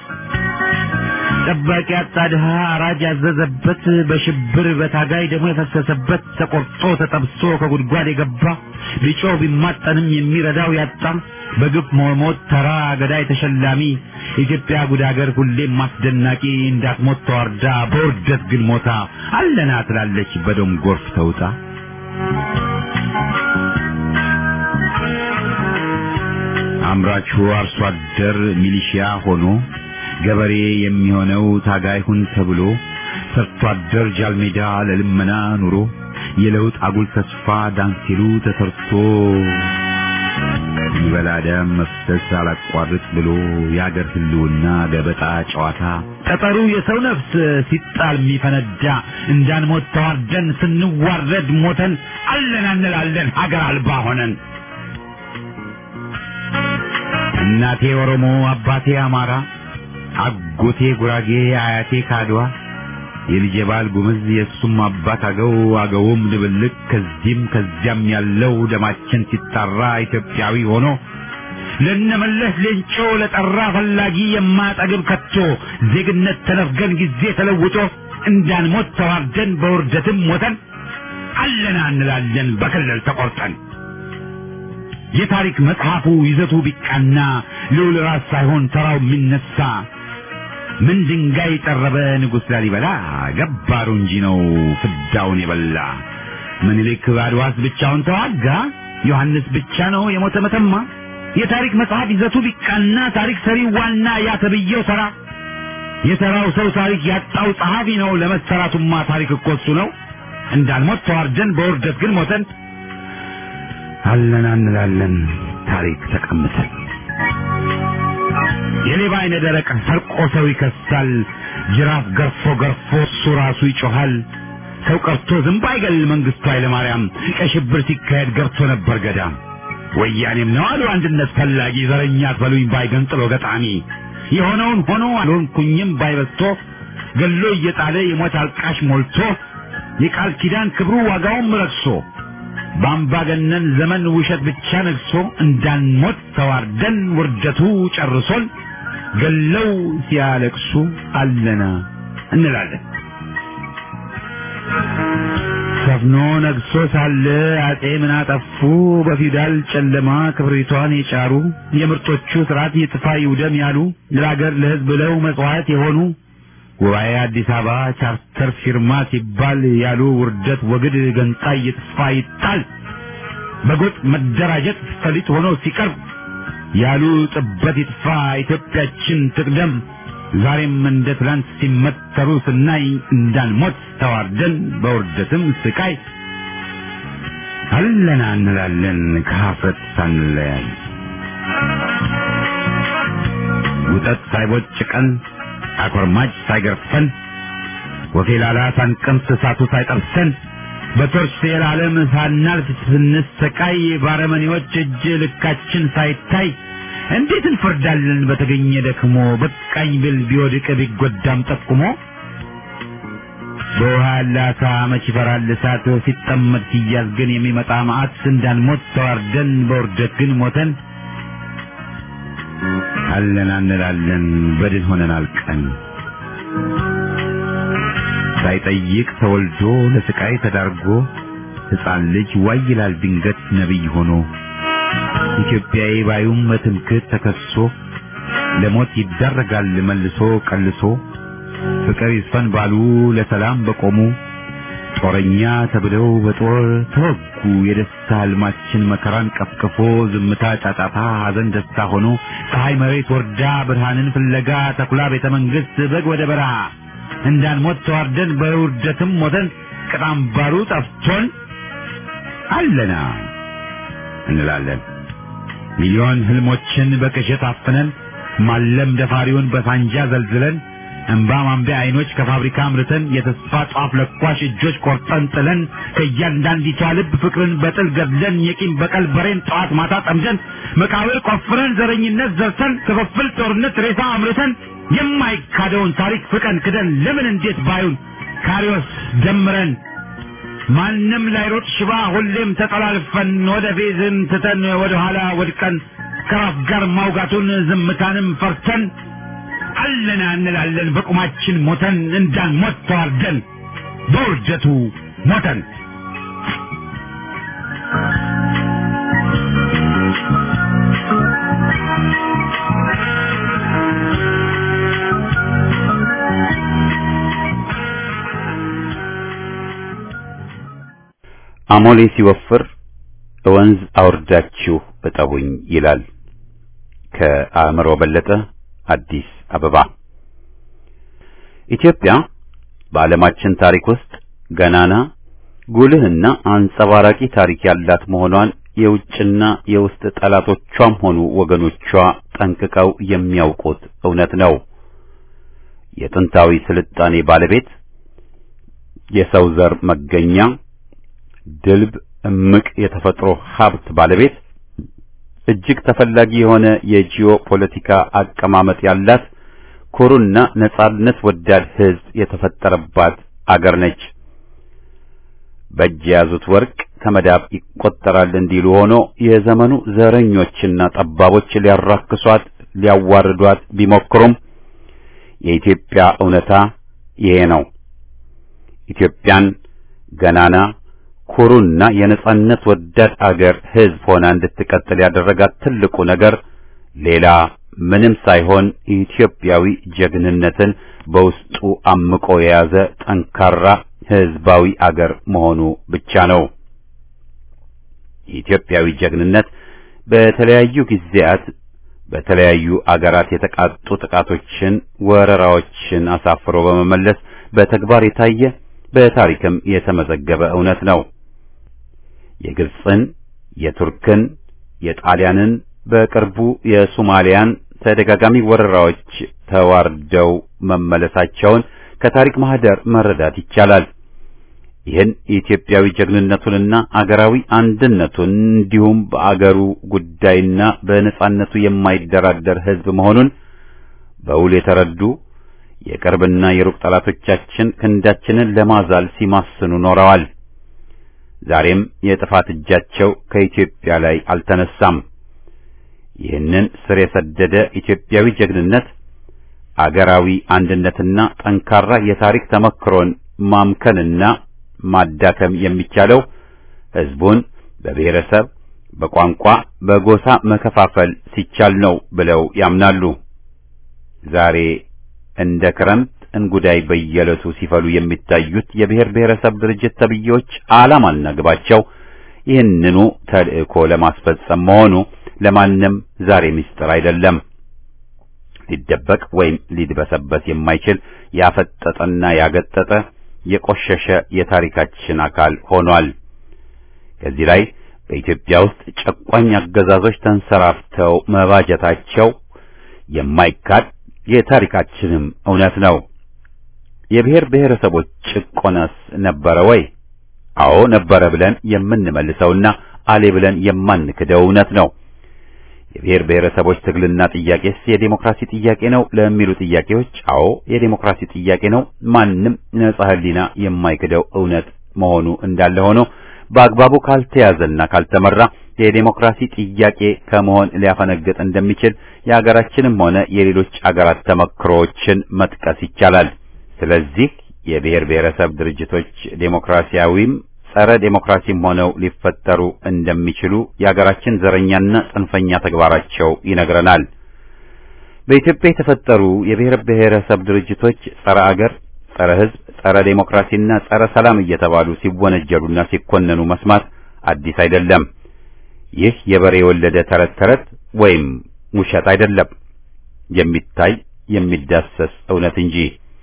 ጠባቂ አጣ ድሃ አራጅ ያዘዘበት በሽብር በታጋይ ደግሞ የፈሰሰበት ተቆርጦ ተጠብሶ ከጉድጓድ የገባ ቢጮህ ቢማጠንም የሚረዳው ያጣ በግፍ መሞት ተራ ገዳይ ተሸላሚ ኢትዮጵያ ጉድ አገር ሁሌም አስደናቂ እንዳትሞት ተዋርዳ በውርደት ግን ሞታ አለና ትላለች በደም ጎርፍ ተውጣ አምራቹ አርሶ አደር ሚሊሺያ ሆኖ ገበሬ የሚሆነው ታጋይ ሁን ተብሎ ሰርቶ አደር ጃልሜዳ ለልመና ኑሮ የለውጥ አጉል ተስፋ ዳንሲሉ ተሰርቶ ይበላ ደም መፍሰስ አላቋርጥ ብሎ የአገር ህልውና ገበጣ ጨዋታ ጠጠሩ የሰው ነፍስ ሲጣል የሚፈነዳ እንዳንሞት ተዋርደን ስንዋረድ ሞተን አለን እንላለን ሀገር አልባ ሆነን እናቴ ኦሮሞ አባቴ አማራ አጎቴ ጉራጌ አያቴ ካድዋ የልጄ ባል ጉምዝ የእሱም አባት አገው አገውም ድብልቅ ከዚህም ከዚያም ያለው ደማችን ሲጣራ ኢትዮጵያዊ ሆኖ ለነመለስ ሌንጮ ለጠራ ፈላጊ የማጠግብ ከቶ ዜግነት ተነፍገን ጊዜ ተለውጦ እንዳንሞት ተዋርደን በውርደትም ሞተን አለና እንላለን በክልል ተቆርጠን የታሪክ መጽሐፉ ይዘቱ ቢቃና ልዑል ራስ ሳይሆን ተራው የሚነሳ ምን ድንጋይ ጠረበ ንጉሥ ላሊበላ ገባሩ እንጂ ነው ፍዳውን የበላ ምኒልክ በአድዋስ ብቻውን ተዋጋ ዮሐንስ ብቻ ነው የሞተ መተማ የታሪክ መጽሐፍ ይዘቱ ቢቃና ታሪክ ሰሪው ዋና ያ ተብዬው ተራ የተራው ሰው ታሪክ ያጣው ጸሐፊ ነው ለመሰራቱማ ታሪክ እኮ እሱ ነው እንዳልሞት ተዋርደን በውርደት ግን ሞተን አለና እንላለን ታሪክ ተቀምጠን የሌባ አይነ ደረቅ ሰርቆ ሰው ይከሳል ጅራፍ ገርፎ ገርፎ እሱ ራሱ ይጮሃል ሰው ቀርቶ ዝንብ አይገል መንግስቱ ኃይለማርያም ቀይ ሽብር ሲካሄድ ገብቶ ነበር ገዳም። ወያኔም ነው አሉ አንድነት ፈላጊ ዘረኛ አትበሉኝ ባይ ገንጥሎ ገጣሚ የሆነውን ሆኖ አልሆንኩኝም ባይበስቶ ገሎ እየጣለ የሞት አልቃሽ ሞልቶ የቃል ኪዳን ክብሩ ዋጋውም ረክሶ በአምባገነን ዘመን ውሸት ብቻ ነግሶ እንዳንሞት ተዋርደን ውርደቱ ጨርሶን ገለው ሲያለቅሱ አለና እንላለን። ሰፍኖ ነግሶ ሳለ አጼ ምን አጠፉ? በፊውዳል ጨለማ ክብሪቷን የጫሩ የምርጦቹ ስርዓት ይጥፋ ይውደም ያሉ ለሀገር ለሕዝብ ብለው መጽዋዕት የሆኑ ጉባኤ አዲስ አበባ ቻርተር ፊርማ ሲባል ያሉ ውርደት ወግድ ገንጣይ ይጥፋ ይጣል በጎጥ መደራጀት ፈሊጥ ሆኖ ሲቀርብ ያሉ ጥበት ይጥፋ ኢትዮጵያችን ትቅደም ዛሬም እንደ ትላንት ሲመተሩ ስናይ እንዳንሞት ተዋርደን በውርደትም ስቃይ አለና እንላለን ከሀፍረት ሳንለያይ ውጠት ሳይቦጭቀን አኮርማጭ ሳይገርፈን ወፌላላ ሳንቀምስ እሳቱ ሳይጠርሰን በቶርች የዓለም ሳናልፍ ስንሰቃይ ባረመኔዎች እጅ ልካችን ሳይታይ እንዴት እንፈርዳለን በተገኘ ደክሞ በቃኝ ብል ቢወድቅ ቢጎዳም ጠቁሞ በውሃ ያለ አሳ መች ይፈራል እሳት ሲጠመድ ሲያዝ ግን የሚመጣ መዓት እንዳንሞት ተዋርደን በውርደት ግን ሞተን አለን እንላለን በድን ሆነን አልቀን ሳይጠይቅ ተወልዶ ለስቃይ ተዳርጎ ሕፃን ልጅ ዋይ ይላል ድንገት ነቢይ ሆኖ ኢትዮጵያዊ ባዩም በትምክህት ተከሶ ለሞት ይዳረጋል መልሶ ቀልሶ ፍቅር ይስፈን ባሉ ለሰላም በቆሙ ጦረኛ ተብለው በጦር ተወጉ። የደስታ ህልማችን መከራን ቀፍቅፎ ዝምታ ጫጫታ፣ ሐዘን ደስታ ሆኖ ፀሐይ መሬት ወርዳ ብርሃንን ፍለጋ ተኩላ ቤተ መንግሥት በግ ወደ በረሃ እንዳንሞት ተዋርደን በውርደትም ሞተን ቅጣም ባሩ ጠፍቶን አለና እንላለን ሚሊዮን ህልሞችን በቅዠት አፍነን ማለም ደፋሪውን በሳንጃ ዘልዝለን እንባ ማንቢያ አይኖች ከፋብሪካ አምርተን የተስፋ ጧፍ ለኳሽ እጆች ቆርጠን ጥለን ከእያንዳንዲቷ ልብ ፍቅርን በጥል ገድለን የቂም በቀል በሬን ጠዋት ማታ ጠምደን መቃብር ቆፍረን ዘረኝነት ዘርተን ክፍፍል ጦርነት ሬሳ አምርተን የማይካደውን ታሪክ ፍቀን ክደን ለምን እንዴት ባዩን ካሪዎስ ደምረን ማንም ላይሮጥ ሽባ ሁሌም ተጠላልፈን ወደ ፌዝን ትተን ወደ ኋላ ወድቀን ከራስ ጋር ማውጋቱን ዝምታንም ፈርተን አለና እንላለን በቁማችን ሞተን እንዳንሞት ተዋርደን በውርደቱ ሞተን አሞሌ ሲወፍር ወንዝ አውርዳችሁ እጠቡኝ ይላል። ከአእምሮ በለጠ አዲስ አበባ። ኢትዮጵያ በዓለማችን ታሪክ ውስጥ ገናና ጉልህና አንጸባራቂ ታሪክ ያላት መሆኗን የውጭና የውስጥ ጠላቶቿም ሆኑ ወገኖቿ ጠንቅቀው የሚያውቁት እውነት ነው። የጥንታዊ ስልጣኔ ባለቤት፣ የሰው ዘር መገኛ፣ ድልብ እምቅ የተፈጥሮ ሀብት ባለቤት፣ እጅግ ተፈላጊ የሆነ የጂኦ ፖለቲካ አቀማመጥ ያላት ኩሩና ነጻነት ወዳድ ሕዝብ የተፈጠረባት አገር ነች። በእጅ የያዙት ወርቅ ከመዳብ ይቆጠራል እንዲሉ ሆኖ የዘመኑ ዘረኞችና ጠባቦች ሊያራክሷት ሊያዋርዷት ቢሞክሩም የኢትዮጵያ እውነታ ይሄ ነው። ኢትዮጵያን ገናና ኩሩና የነጻነት ወዳድ አገር ሕዝብ ሆና እንድትቀጥል ያደረጋት ትልቁ ነገር ሌላ ምንም ሳይሆን ኢትዮጵያዊ ጀግንነትን በውስጡ አምቆ የያዘ ጠንካራ ሕዝባዊ አገር መሆኑ ብቻ ነው። የኢትዮጵያዊ ጀግንነት በተለያዩ ጊዜያት በተለያዩ አገራት የተቃጡ ጥቃቶችን፣ ወረራዎችን አሳፍሮ በመመለስ በተግባር የታየ በታሪክም የተመዘገበ እውነት ነው። የግብፅን፣ የቱርክን፣ የጣሊያንን በቅርቡ የሶማሊያን ተደጋጋሚ ወረራዎች ተዋርደው መመለሳቸውን ከታሪክ ማህደር መረዳት ይቻላል። ይህን የኢትዮጵያዊ ጀግንነቱንና አገራዊ አንድነቱን እንዲሁም በአገሩ ጉዳይና በነጻነቱ የማይደራደር ሕዝብ መሆኑን በውል የተረዱ የቅርብና የሩቅ ጠላቶቻችን ክንዳችንን ለማዛል ሲማስኑ ኖረዋል። ዛሬም የጥፋት እጃቸው ከኢትዮጵያ ላይ አልተነሳም። ይህንን ስር የሰደደ ኢትዮጵያዊ ጀግንነት አገራዊ አንድነትና ጠንካራ የታሪክ ተመክሮን ማምከንና ማዳከም የሚቻለው ሕዝቡን በብሔረሰብ፣ በቋንቋ፣ በጎሳ መከፋፈል ሲቻል ነው ብለው ያምናሉ። ዛሬ እንደ ክረምት እንጉዳይ በየዕለቱ ሲፈሉ የሚታዩት የብሔር ብሔረሰብ ድርጅት ተብዬዎች ዓላማና ግባቸው ይህንኑ ተልእኮ ለማስፈጸም መሆኑ ለማንም ዛሬ ምስጢር አይደለም። ሊደበቅ ወይም ሊድበሰበስ የማይችል ያፈጠጠና ያገጠጠ የቆሸሸ የታሪካችን አካል ሆኗል። ከዚህ ላይ በኢትዮጵያ ውስጥ ጨቋኝ አገዛዞች ተንሰራፍተው መባጀታቸው የማይካድ የታሪካችንም እውነት ነው። የብሔር ብሔረሰቦች ጭቆናስ ነበረ ወይ? አዎ ነበረ ብለን የምንመልሰውና አሌ ብለን የማንክደው እውነት ነው። የብሔር ብሔረሰቦች ትግልና ጥያቄስ የዴሞክራሲ ጥያቄ ነው ለሚሉ ጥያቄዎች አዎ የዴሞክራሲ ጥያቄ ነው። ማንም ነጻ ሕሊና የማይክደው እውነት መሆኑ እንዳለ ሆኖ በአግባቡ ካልተያዘና ካልተመራ የዴሞክራሲ ጥያቄ ከመሆን ሊያፈነግጥ እንደሚችል የሀገራችንም ሆነ የሌሎች አገራት ተመክሮዎችን መጥቀስ ይቻላል። ስለዚህ የብሔር ብሔረሰብ ድርጅቶች ዴሞክራሲያዊም ጸረ ዴሞክራሲም ሆነው ሊፈጠሩ እንደሚችሉ የሀገራችን ዘረኛና ጽንፈኛ ተግባራቸው ይነግረናል። በኢትዮጵያ የተፈጠሩ የብሔር ብሔረሰብ ድርጅቶች ጸረ አገር፣ ጸረ ሕዝብ፣ ጸረ ዴሞክራሲና ጸረ ሰላም እየተባሉ ሲወነጀሉና ሲኮነኑ መስማት አዲስ አይደለም። ይህ የበሬ የወለደ ተረት ተረት ወይም ውሸት አይደለም፣ የሚታይ የሚዳሰስ እውነት እንጂ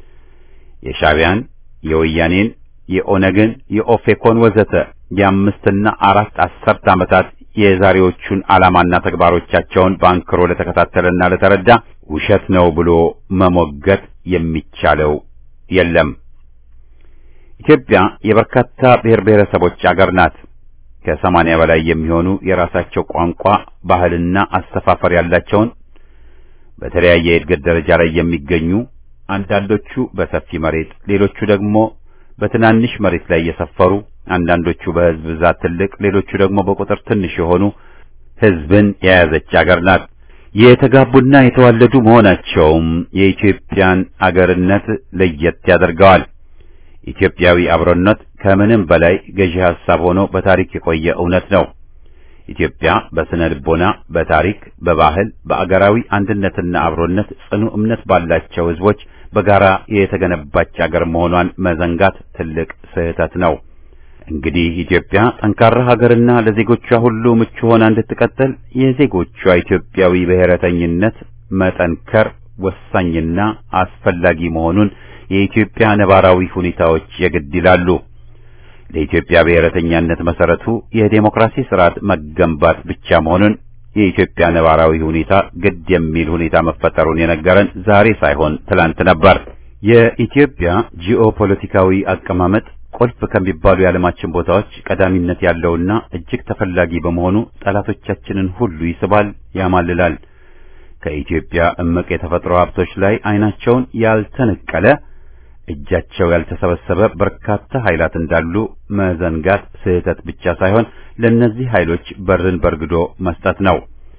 የሻዕቢያን፣ የወያኔን፣ የኦነግን፣ የኦፌኮን ወዘተ የአምስትና አራት አስርት ዓመታት የዛሬዎቹን ዓላማና ተግባሮቻቸውን በአንክሮ ለተከታተለና ለተረዳ ውሸት ነው ብሎ መሞገት የሚቻለው የለም። ኢትዮጵያ የበርካታ ብሔር ብሔረሰቦች አገር ናት። ከሰማንያ በላይ የሚሆኑ የራሳቸው ቋንቋ፣ ባህልና አሰፋፈር ያላቸውን በተለያየ የእድገት ደረጃ ላይ የሚገኙ አንዳንዶቹ በሰፊ መሬት፣ ሌሎቹ ደግሞ በትናንሽ መሬት ላይ የሰፈሩ አንዳንዶቹ በሕዝብ ብዛት ትልቅ፣ ሌሎቹ ደግሞ በቁጥር ትንሽ የሆኑ ሕዝብን የያዘች አገር ናት። የተጋቡና የተዋለዱ መሆናቸውም የኢትዮጵያን አገርነት ለየት ያደርገዋል። ኢትዮጵያዊ አብሮነት ከምንም በላይ ገዢ ሐሳብ ሆኖ በታሪክ የቆየ እውነት ነው። ኢትዮጵያ በስነ ልቦና፣ በታሪክ፣ በባህል፣ በአገራዊ አንድነትና አብሮነት ጽኑ እምነት ባላቸው ሕዝቦች በጋራ የተገነባች አገር መሆኗን መዘንጋት ትልቅ ስህተት ነው። እንግዲህ ኢትዮጵያ ጠንካራ ሀገርና ለዜጎቿ ሁሉ ምቹ ሆና እንድትቀጥል የዜጎቿ ኢትዮጵያዊ ብሔረተኝነት መጠንከር ወሳኝና አስፈላጊ መሆኑን የኢትዮጵያ ነባራዊ ሁኔታዎች የግድ ይላሉ። ለኢትዮጵያ ብሔረተኛነት መሰረቱ የዴሞክራሲ ስርዓት መገንባት ብቻ መሆኑን የኢትዮጵያ ነባራዊ ሁኔታ ግድ የሚል ሁኔታ መፈጠሩን የነገረን ዛሬ ሳይሆን ትላንት ነበር። የኢትዮጵያ ጂኦፖለቲካዊ አቀማመጥ ቁልፍ ከሚባሉ የዓለማችን ቦታዎች ቀዳሚነት ያለውና እጅግ ተፈላጊ በመሆኑ ጠላቶቻችንን ሁሉ ይስባል፣ ያማልላል። ከኢትዮጵያ እምቅ የተፈጥሮ ሀብቶች ላይ ዓይናቸውን ያልተነቀለ እጃቸው ያልተሰበሰበ በርካታ ኃይላት እንዳሉ መዘንጋት ስህተት ብቻ ሳይሆን ለእነዚህ ኃይሎች በርን በርግዶ መስጠት ነው።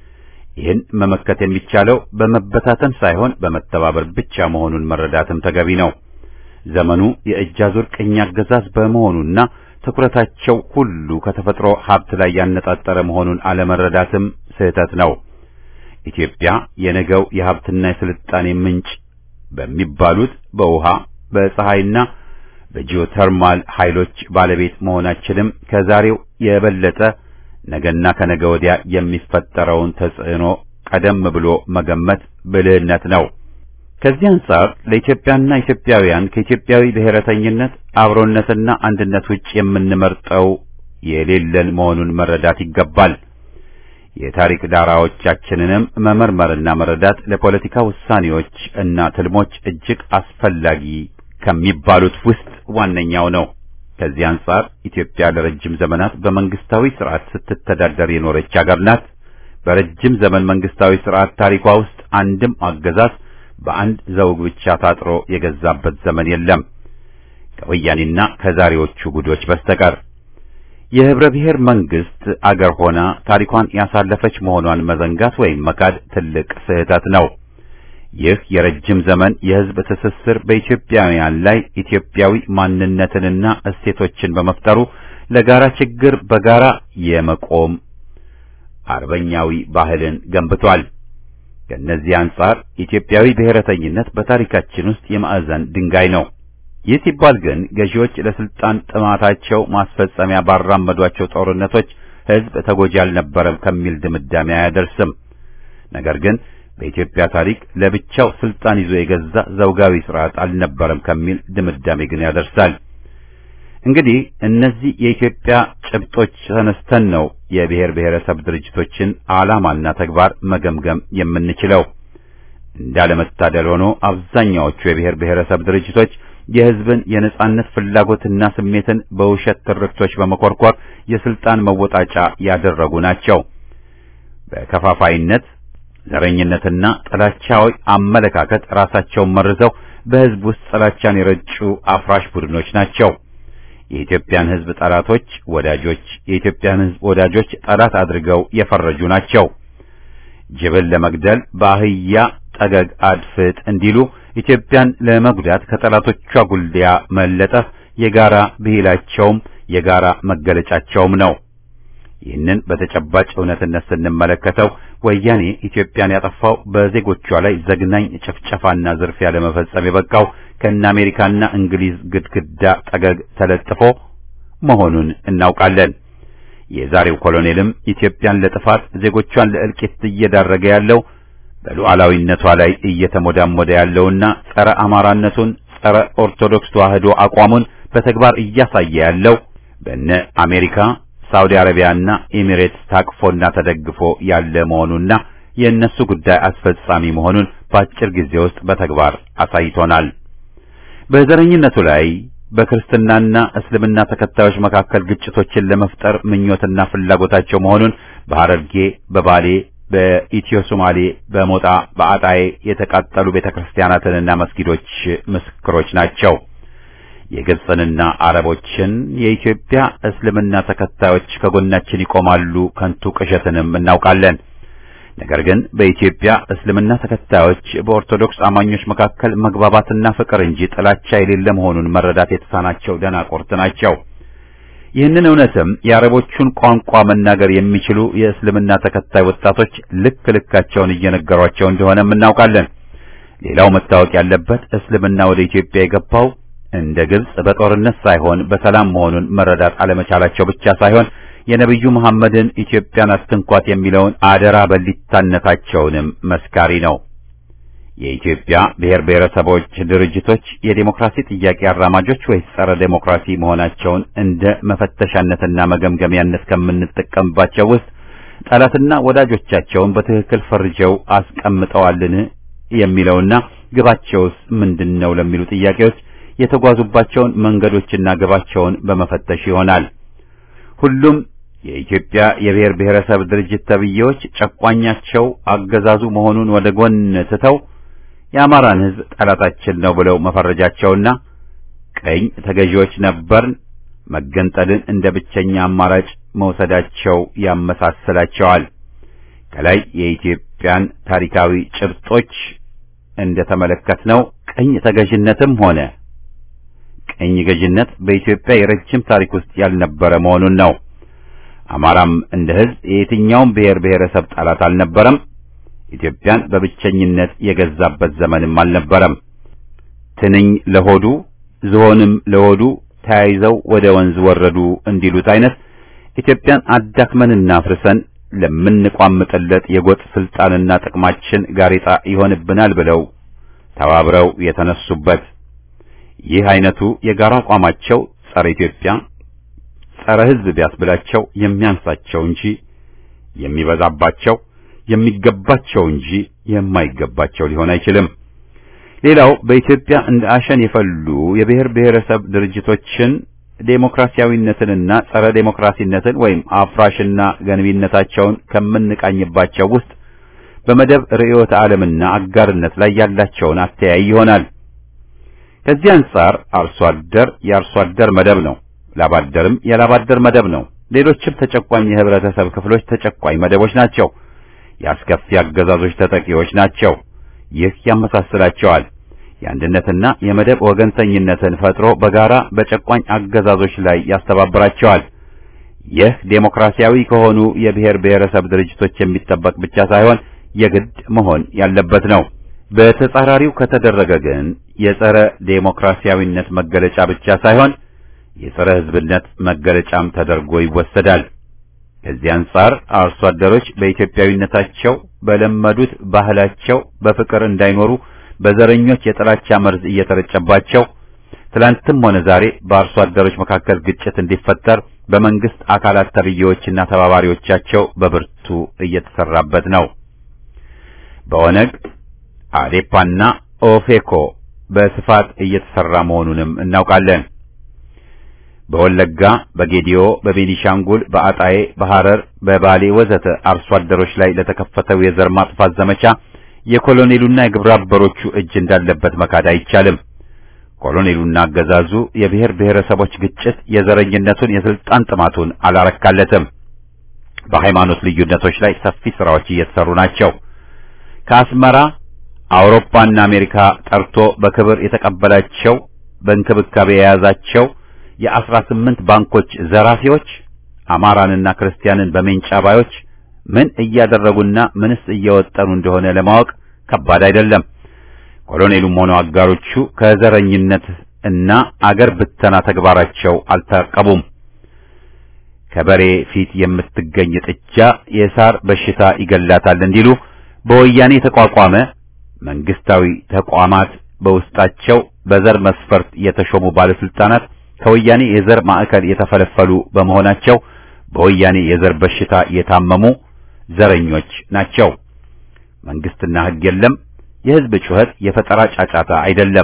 ይህን መመከት የሚቻለው በመበታተን ሳይሆን በመተባበር ብቻ መሆኑን መረዳትም ተገቢ ነው። ዘመኑ የእጅ አዙር ቅኝ አገዛዝ በመሆኑና ትኩረታቸው ሁሉ ከተፈጥሮ ሀብት ላይ ያነጣጠረ መሆኑን አለመረዳትም ስህተት ነው። ኢትዮጵያ የነገው የሀብትና የስልጣኔ ምንጭ በሚባሉት በውሃ በፀሐይና በጂኦተርማል ኃይሎች ባለቤት መሆናችንም ከዛሬው የበለጠ ነገና ከነገ ወዲያ የሚፈጠረውን ተጽዕኖ ቀደም ብሎ መገመት ብልህነት ነው። ከዚህ አንጻር ለኢትዮጵያና ኢትዮጵያውያን ከኢትዮጵያዊ ብሔረተኝነት አብሮነትና አንድነት ውጭ የምንመርጠው የሌለን መሆኑን መረዳት ይገባል። የታሪክ ዳራዎቻችንንም መመርመርና መረዳት ለፖለቲካ ውሳኔዎች እና ትልሞች እጅግ አስፈላጊ ከሚባሉት ውስጥ ዋነኛው ነው። ከዚህ አንጻር ኢትዮጵያ ለረጅም ዘመናት በመንግስታዊ ስርዓት ስትተዳደር የኖረች ሀገር ናት። በረጅም ዘመን መንግስታዊ ስርዓት ታሪኳ ውስጥ አንድም አገዛዝ በአንድ ዘውግ ብቻ ታጥሮ የገዛበት ዘመን የለም ከወያኔና ከዛሬዎቹ ጉዶች በስተቀር። የህብረ ብሔር መንግስት አገር ሆና ታሪኳን ያሳለፈች መሆኗን መዘንጋት ወይም መካድ ትልቅ ስህተት ነው። ይህ የረጅም ዘመን የህዝብ ትስስር በኢትዮጵያውያን ላይ ኢትዮጵያዊ ማንነትንና እሴቶችን በመፍጠሩ ለጋራ ችግር በጋራ የመቆም አርበኛዊ ባህልን ገንብቷል። ከእነዚህ አንጻር ኢትዮጵያዊ ብሔረተኝነት በታሪካችን ውስጥ የማዕዘን ድንጋይ ነው። ይህ ሲባል ግን ገዢዎች ለስልጣን ጥማታቸው ማስፈጸሚያ ባራመዷቸው ጦርነቶች ህዝብ ተጎጂ አልነበረም ከሚል ድምዳሜ አያደርስም። ነገር ግን በኢትዮጵያ ታሪክ ለብቻው ስልጣን ይዞ የገዛ ዘውጋዊ ስርዓት አልነበረም ከሚል ድምዳሜ ግን ያደርሳል። እንግዲህ እነዚህ የኢትዮጵያ ጭብጦች ተነስተን ነው የብሔር ብሔረሰብ ድርጅቶችን ዓላማና ተግባር መገምገም የምንችለው። እንዳለመታደል ሆኖ አብዛኛዎቹ የብሔር ብሔረሰብ ድርጅቶች የህዝብን የነጻነት ፍላጎትና ስሜትን በውሸት ትርክቶች በመኮርኮር የስልጣን መወጣጫ ያደረጉ ናቸው። በከፋፋይነት ዘረኝነትና ጥላቻዊ አመለካከት ራሳቸውን መርዘው በህዝብ ውስጥ ጥላቻን የረጩ አፍራሽ ቡድኖች ናቸው። የኢትዮጵያን ህዝብ ጠላቶች ወዳጆች፣ የኢትዮጵያን ህዝብ ወዳጆች ጠላት አድርገው የፈረጁ ናቸው። ጅብን ለመግደል በአህያ ጠገግ አድፍጥ እንዲሉ ኢትዮጵያን ለመጉዳት ከጠላቶቿ ጉልዲያ መለጠፍ የጋራ ብሂላቸውም የጋራ መገለጫቸውም ነው። ይህንን በተጨባጭ እውነትነት ስንመለከተው ወያኔ ኢትዮጵያን ያጠፋው በዜጎቿ ላይ ዘግናኝ ጭፍጨፋና ዝርፊያ ለመፈጸም የበቃው ከእነ አሜሪካና እንግሊዝ ግድግዳ ጠገግ ተለጥፎ መሆኑን እናውቃለን። የዛሬው ኮሎኔልም ኢትዮጵያን ለጥፋት ዜጎቿን ለእልቂት እየዳረገ ያለው በሉዓላዊነቷ ላይ እየተሞዳሞደ ያለውና ጸረ አማራነቱን ጸረ ኦርቶዶክስ ተዋህዶ አቋሙን በተግባር እያሳየ ያለው በነ አሜሪካ ሳውዲ አረቢያና ኤሚሬትስ ታቅፎና ተደግፎ ያለ መሆኑና የእነሱ ጉዳይ አስፈጻሚ መሆኑን በአጭር ጊዜ ውስጥ በተግባር አሳይቶናል። በዘረኝነቱ ላይ በክርስትናና እስልምና ተከታዮች መካከል ግጭቶችን ለመፍጠር ምኞትና ፍላጎታቸው መሆኑን በሐረርጌ፣ በባሌ፣ በኢትዮ ሶማሌ፣ በሞጣ፣ በአጣዬ የተቃጠሉ ቤተክርስቲያናትንና መስጊዶች ምስክሮች ናቸው። የግብፅንና አረቦችን የኢትዮጵያ እስልምና ተከታዮች ከጎናችን ይቆማሉ ከንቱ ቅዠትንም እናውቃለን። ነገር ግን በኢትዮጵያ እስልምና ተከታዮች በኦርቶዶክስ አማኞች መካከል መግባባትና ፍቅር እንጂ ጥላቻ የሌለ መሆኑን መረዳት የተሳናቸው ደናቆርት ናቸው። ይህንን እውነትም የአረቦቹን ቋንቋ መናገር የሚችሉ የእስልምና ተከታይ ወጣቶች ልክ ልካቸውን እየነገሯቸው እንደሆነም እናውቃለን። ሌላው መታወቅ ያለበት እስልምና ወደ ኢትዮጵያ የገባው እንደ ግብጽ በጦርነት ሳይሆን በሰላም መሆኑን መረዳት አለመቻላቸው ብቻ ሳይሆን የነብዩ መሐመድን ኢትዮጵያን አትንኳት የሚለውን አደራ በሊታነታቸውንም መስካሪ ነው። የኢትዮጵያ ብሔር ብሔረሰቦች ድርጅቶች የዴሞክራሲ ጥያቄ አራማጆች ወይስ ጸረ ዴሞክራሲ መሆናቸውን እንደ መፈተሻነትና መገምገሚያነት ከምንጠቀምባቸው ውስጥ ጠላትና ወዳጆቻቸውን በትክክል ፈርጀው አስቀምጠዋልን የሚለውና ግባቸውስ ምንድን ነው ለሚሉ ጥያቄዎች የተጓዙባቸውን መንገዶችና ግባቸውን በመፈተሽ ይሆናል። ሁሉም የኢትዮጵያ የብሔር ብሔረሰብ ድርጅት ተብዬዎች ጨቋኛቸው አገዛዙ መሆኑን ወደ ጎን ትተው የአማራን ሕዝብ ጠላታችን ነው ብለው መፈረጃቸውና ቀኝ ተገዢዎች ነበርን መገንጠልን እንደ ብቸኛ አማራጭ መውሰዳቸው ያመሳስላቸዋል። ከላይ የኢትዮጵያን ታሪካዊ ጭብጦች እንደተመለከትነው ቀኝ ተገዥነትም ሆነ ቀኝ ገዥነት በኢትዮጵያ የረጅም ታሪክ ውስጥ ያልነበረ መሆኑን ነው። አማራም እንደ ሕዝብ የየትኛውም ብሔር ብሔረሰብ ጠላት አልነበረም። ኢትዮጵያን በብቸኝነት የገዛበት ዘመንም አልነበረም። ትንኝ ለሆዱ ዝሆንም ለሆዱ ተያይዘው ወደ ወንዝ ወረዱ እንዲሉት አይነት ኢትዮጵያን አዳክመንና አፍርሰን ለምንቋምጥለት የጎጥ ስልጣንና ጥቅማችን ጋሬጣ ይሆንብናል ብለው ተባብረው የተነሱበት ይህ አይነቱ የጋራ አቋማቸው ጸረ ኢትዮጵያ፣ ጸረ ሕዝብ ቢያስብላቸው የሚያንሳቸው እንጂ የሚበዛባቸው የሚገባቸው እንጂ የማይገባቸው ሊሆን አይችልም። ሌላው በኢትዮጵያ እንደ አሸን የፈሉ የብሔር ብሔረሰብ ድርጅቶችን ዴሞክራሲያዊነትንና ጸረ ዴሞክራሲነትን ወይም አፍራሽና ገንቢነታቸውን ከምንቃኝባቸው ውስጥ በመደብ ርዕዮተ ዓለምና አጋርነት ላይ ያላቸውን አተያይ ይሆናል። ከዚህ አንጻር አርሶ አደር የአርሶ አደር መደብ ነው፣ ላባደርም የላባደር መደብ ነው። ሌሎችም ተጨቋኝ የህብረተሰብ ክፍሎች ተጨቋኝ መደቦች ናቸው። የአስከፊ አገዛዞች ተጠቂዎች ናቸው። ይህ ያመሳስላቸዋል። የአንድነትና የመደብ ወገንተኝነትን ፈጥሮ በጋራ በጨቋኝ አገዛዞች ላይ ያስተባብራቸዋል። ይህ ዴሞክራሲያዊ ከሆኑ የብሔር ብሔረሰብ ድርጅቶች የሚጠበቅ ብቻ ሳይሆን የግድ መሆን ያለበት ነው። በተጻራሪው ከተደረገ ግን የጸረ ዴሞክራሲያዊነት መገለጫ ብቻ ሳይሆን የጸረ ሕዝብነት መገለጫም ተደርጎ ይወሰዳል። ከዚህ አንጻር አርሶ አደሮች በኢትዮጵያዊነታቸው በለመዱት ባህላቸው በፍቅር እንዳይኖሩ በዘረኞች የጥላቻ መርዝ እየተረጨባቸው ትላንትም ሆነ ዛሬ በአርሶ አደሮች መካከል ግጭት እንዲፈጠር በመንግስት አካላት ተብዬዎችና ተባባሪዎቻቸው በብርቱ እየተሰራበት ነው። በኦነግ አዴፓና ኦፌኮ በስፋት እየተሰራ መሆኑንም እናውቃለን። በወለጋ፣ በጌዲዮ፣ በቤኒሻንጉል፣ በአጣዬ፣ በሐረር፣ በባሌ ወዘተ አርሶ አደሮች ላይ ለተከፈተው የዘር ማጥፋት ዘመቻ የኮሎኔሉና የግብረ አበሮቹ እጅ እንዳለበት መካድ አይቻልም። ኮሎኔሉና አገዛዙ የብሔር ብሔረሰቦች ግጭት የዘረኝነቱን የስልጣን ጥማቱን አላረካለትም። በሃይማኖት ልዩነቶች ላይ ሰፊ ስራዎች እየተሰሩ ናቸው። ከአስመራ አውሮፓና አሜሪካ ጠርቶ በክብር የተቀበላቸው በእንክብካቤ የያዛቸው የአስራ ስምንት ባንኮች ዘራፊዎች አማራንና ክርስቲያንን በሜንጫ ባዮች ምን እያደረጉና ምንስ እየወጠኑ እንደሆነ ለማወቅ ከባድ አይደለም። ኮሎኔሉም ሆነው አጋሮቹ ከዘረኝነት እና አገር ብተና ተግባራቸው አልታቀቡም። ከበሬ ፊት የምትገኝ ጥጃ የሳር በሽታ ይገላታል እንዲሉ በወያኔ የተቋቋመ መንግስታዊ ተቋማት በውስጣቸው በዘር መስፈርት የተሾሙ ባለስልጣናት ከወያኔ የዘር ማዕከል የተፈለፈሉ በመሆናቸው በወያኔ የዘር በሽታ የታመሙ ዘረኞች ናቸው። መንግስትና ሕግ የለም። የህዝብ ጩኸት የፈጠራ ጫጫታ አይደለም።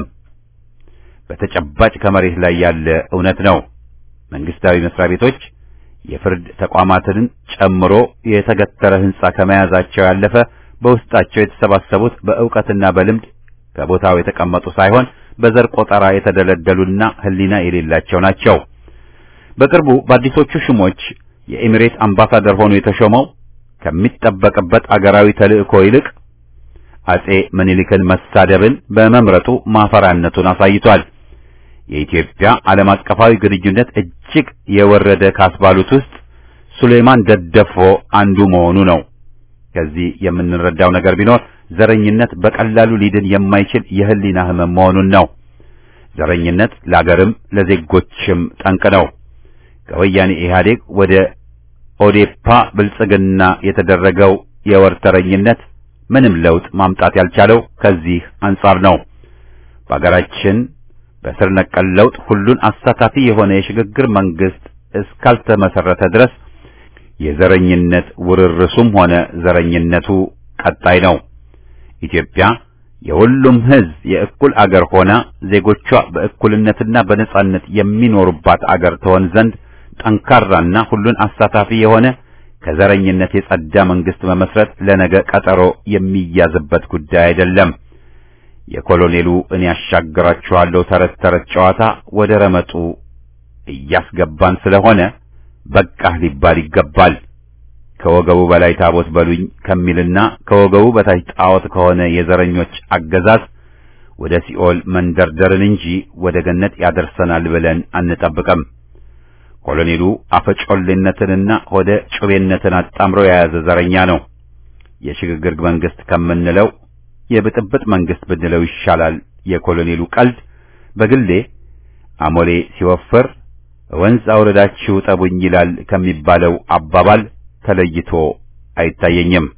በተጨባጭ ከመሬት ላይ ያለ እውነት ነው። መንግስታዊ መስሪያ ቤቶች የፍርድ ተቋማትን ጨምሮ የተገተረ ህንጻ ከመያዛቸው ያለፈ በውስጣቸው የተሰባሰቡት በእውቀትና በልምድ ከቦታው የተቀመጡ ሳይሆን በዘር ቆጠራ የተደለደሉና ህሊና የሌላቸው ናቸው። በቅርቡ በአዲሶቹ ሹሞች የኤሚሬት አምባሳደር ሆኖ የተሾመው ከሚጠበቅበት አገራዊ ተልእኮ ይልቅ አጼ ምኒልክን መሳደብን በመምረጡ ማፈሪያነቱን አሳይቷል። የኢትዮጵያ ዓለም አቀፋዊ ግንኙነት እጅግ የወረደ ካስባሉት ውስጥ ሱሌማን ደደፎ አንዱ መሆኑ ነው። ከዚህ የምንረዳው ነገር ቢኖር ዘረኝነት በቀላሉ ሊድን የማይችል የህሊና ህመም መሆኑን ነው። ዘረኝነት ለአገርም ለዜጎችም ጠንቅ ነው። ከወያኔ ኢህአዴግ ወደ ኦዴፓ ብልጽግና የተደረገው የወርተረኝነት ምንም ለውጥ ማምጣት ያልቻለው ከዚህ አንጻር ነው። በአገራችን በስር ነቀል ለውጥ ሁሉን አሳታፊ የሆነ የሽግግር መንግስት እስካልተመሰረተ ድረስ የዘረኝነት ውርርሱም ሆነ ዘረኝነቱ ቀጣይ ነው። ኢትዮጵያ የሁሉም ህዝብ የእኩል አገር ሆና ዜጎቿ በእኩልነትና በነጻነት የሚኖሩባት አገር ትሆን ዘንድ ጠንካራና ሁሉን አሳታፊ የሆነ ከዘረኝነት የጸዳ መንግስት መመስረት ለነገ ቀጠሮ የሚያዝበት ጉዳይ አይደለም። የኮሎኔሉ እኔ ያሻግራችኋለሁ ተረት ተረት ጨዋታ ወደ ረመጡ እያስገባን ስለሆነ በቃህ ሊባል ይገባል። ከወገቡ በላይ ታቦት በሉኝ ከሚልና ከወገቡ በታች ጣዖት ከሆነ የዘረኞች አገዛዝ ወደ ሲኦል መንደርደርን እንጂ ወደ ገነት ያደርሰናል ብለን አንጠብቅም። ኮሎኔሉ አፈጮሌነትንና ሆደ ጩቤነትን አጣምሮ የያዘ ዘረኛ ነው። የሽግግር መንግስት ከምንለው የብጥብጥ መንግስት ብንለው ይሻላል። የኮሎኔሉ ቀልድ በግሌ አሞሌ ሲወፍር ወንዝ አውረዳችሁ ጠቡኝ ይላል ከሚባለው አባባል ተለይቶ አይታየኝም።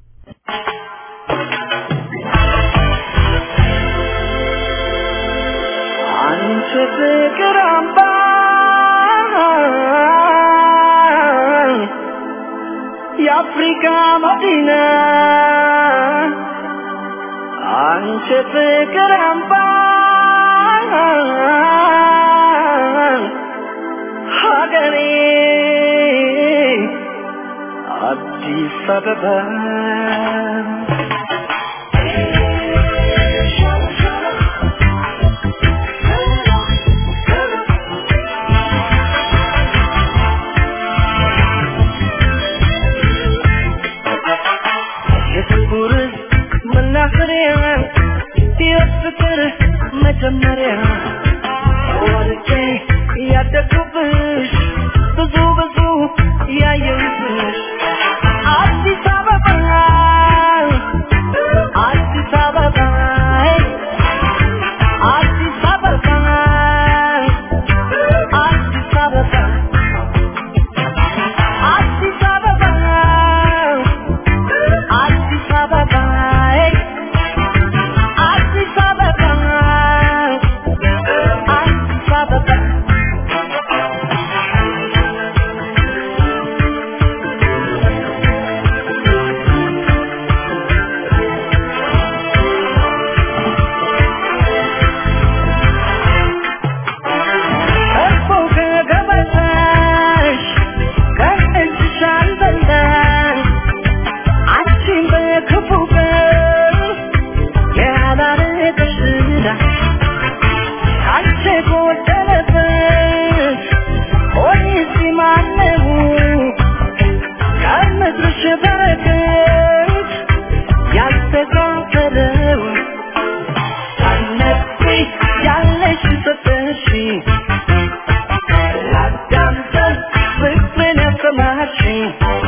አንቺ ፍቅር አምባ የአፍሪካ መዲና አንቺ ፍቅር አምባ ሀገሬ አዲስ አበባ የፍቅር መናኸሪያ የፍቅር መጀመሪያ ወልጄ ያደግኩብሽ ብዙ ብዙ ያየሁብሽ አዲስ አበባ አዲስ አበባ አዲስ አበባ አዲስ አበባ አዲስ አበባ አዲስ አበባ አዲስ አበባ አዲስ አበባ እኮ ከገበታሽ ከእጅሽ አልበላሽ አንቺን በክፉ ቀን ያላረገሽ ዕዳ አንቺ ጎደለበት ሆኔስ ማነው ከምድርሽ በረከት ያልተካፈለው ሳነቢ ያለሽ ሰጠሽ ላዳምጠን ፍቅርን ያሰማሽኝ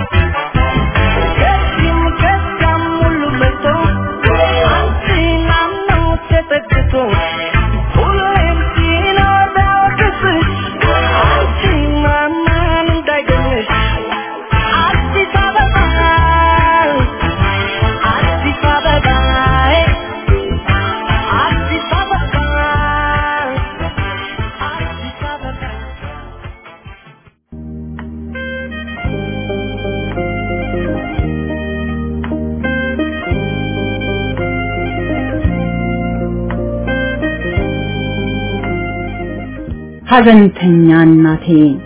ከዚህም ከዚያም ሁሉ መጥቶ አንቺን አምኖ ተጠግቶ ሁሌም ሲኖር ቢያወቅስሽ አንቺን ማመን እንዳይገኝሽ አዲስ አበባ አዲስ አበባ አዲስ አበባ አዲስ አበባ ሐዘንተኛ እናቴ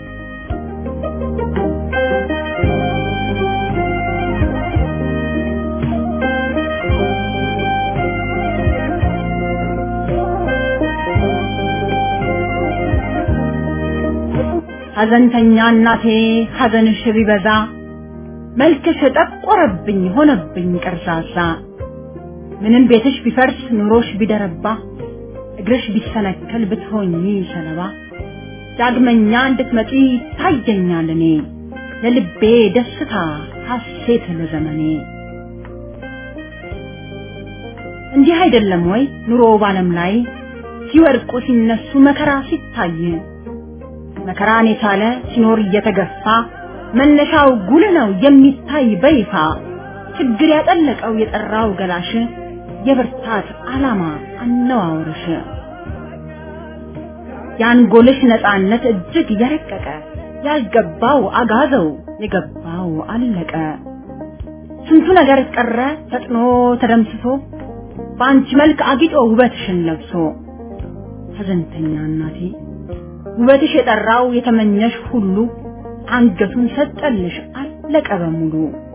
ሐዘንተኛ እናቴ ሐዘንሽ ቢበዛ መልክሽ ጠቆረብኝ ሆነብኝ ቀርዛዛ ምንም ቤትሽ ቢፈርስ ኑሮሽ ቢደረባ እግርሽ ቢሰነከል ብትሆኚ ሰለባ ዳግመኛ እንድትመጪ ታየኛል እኔ ለልቤ ደስታ ሐሴት ለዘመኔ እንዲህ አይደለም ወይ ኑሮ ባለም ላይ ሲወድቁ ሲነሱ መከራ ሲታይ መከራን የቻለ ሲኖር እየተገፋ መነሻው ጉል ነው የሚታይ በይፋ ችግር ያጠለቀው የጠራው ገላሽ የብርታት ዓላማ አነዋወርሽ የአንጎልሽ ነፃነት እጅግ የረቀቀ ያልገባው አጋዘው የገባው አለቀ ስንቱ ነገር ቀረ ፈጥኖ ተደምስሶ በአንቺ መልክ አጊጦ ውበትሽን ለብሶ ሐዘንተኛ እናቴ ውበትሽ የጠራው የተመኘሽ ሁሉ አንገቱን ሰጠልሽ አለቀ በሙሉ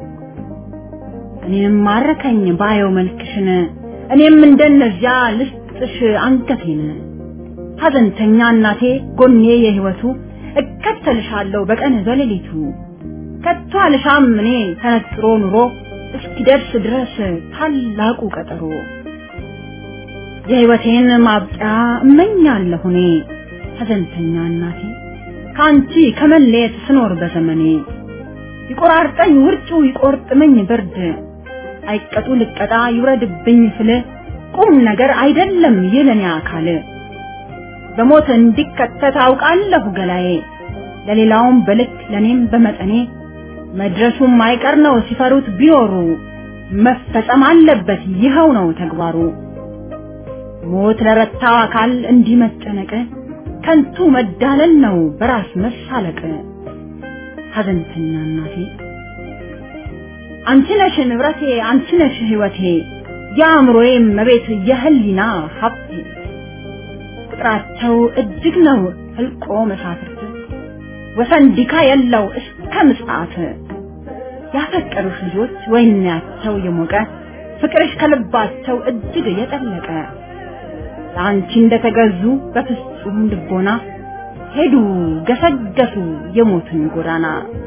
እኔም ማረከኝ ባየው መልክሽን እኔም እንደነዚያ ልስጥሽ አንገቴን ሐዘንተኛ እናቴ ጎኔ የህይወቱ እከተልሻለሁ በቀን በሌሊቱ ከቶ አልሻም እኔ ተነጥሮ ኑሮ እስኪደርስ ድረስ ታላቁ ቀጠሮ የህይወቴን ማብቂያ እመኛለሁ እኔ ሐዘንተኛ እናቴ ከአንቺ ከመለየት ስኖር በዘመኔ ይቆራርጠኝ ውርጩ ይቆርጥመኝ ብርድ አይቀጡ ልቀጣ ይውረድብኝ ፍል ቁም ነገር አይደለም የለኔ አካል በሞት እንዲከተት አውቃለሁ ገላዬ ለሌላውም በልክ ለኔም በመጠኔ መድረሱም አይቀር ነው ሲፈሩት ቢኖሩ መፈጸም አለበት ይኸው ነው ተግባሩ ሞት ለረታው አካል እንዲህ መጨነቅ ከንቱ መዳለል ነው በራስ መሳለቅ ሐዘንተኛ እናቴ አንቺ ነሽ ንብረቴ አንቺ ነሽ ህይወቴ የአእምሮዬ መቤት የህሊና ሀብቴ ቁጥራቸው እጅግ ነው ህልቆ መሳፍርት ወሰን ዲካ የለው እስከ ምጽአት ያፈቀሩሽ ልጆች ወይናቸው የሞቀ ፍቅርሽ ከልባቸው እጅግ የጠለቀ ለአንቺ እንደተገዙ በፍጹም ልቦና ሄዱ ገሰገሱ የሞትን ጎዳና።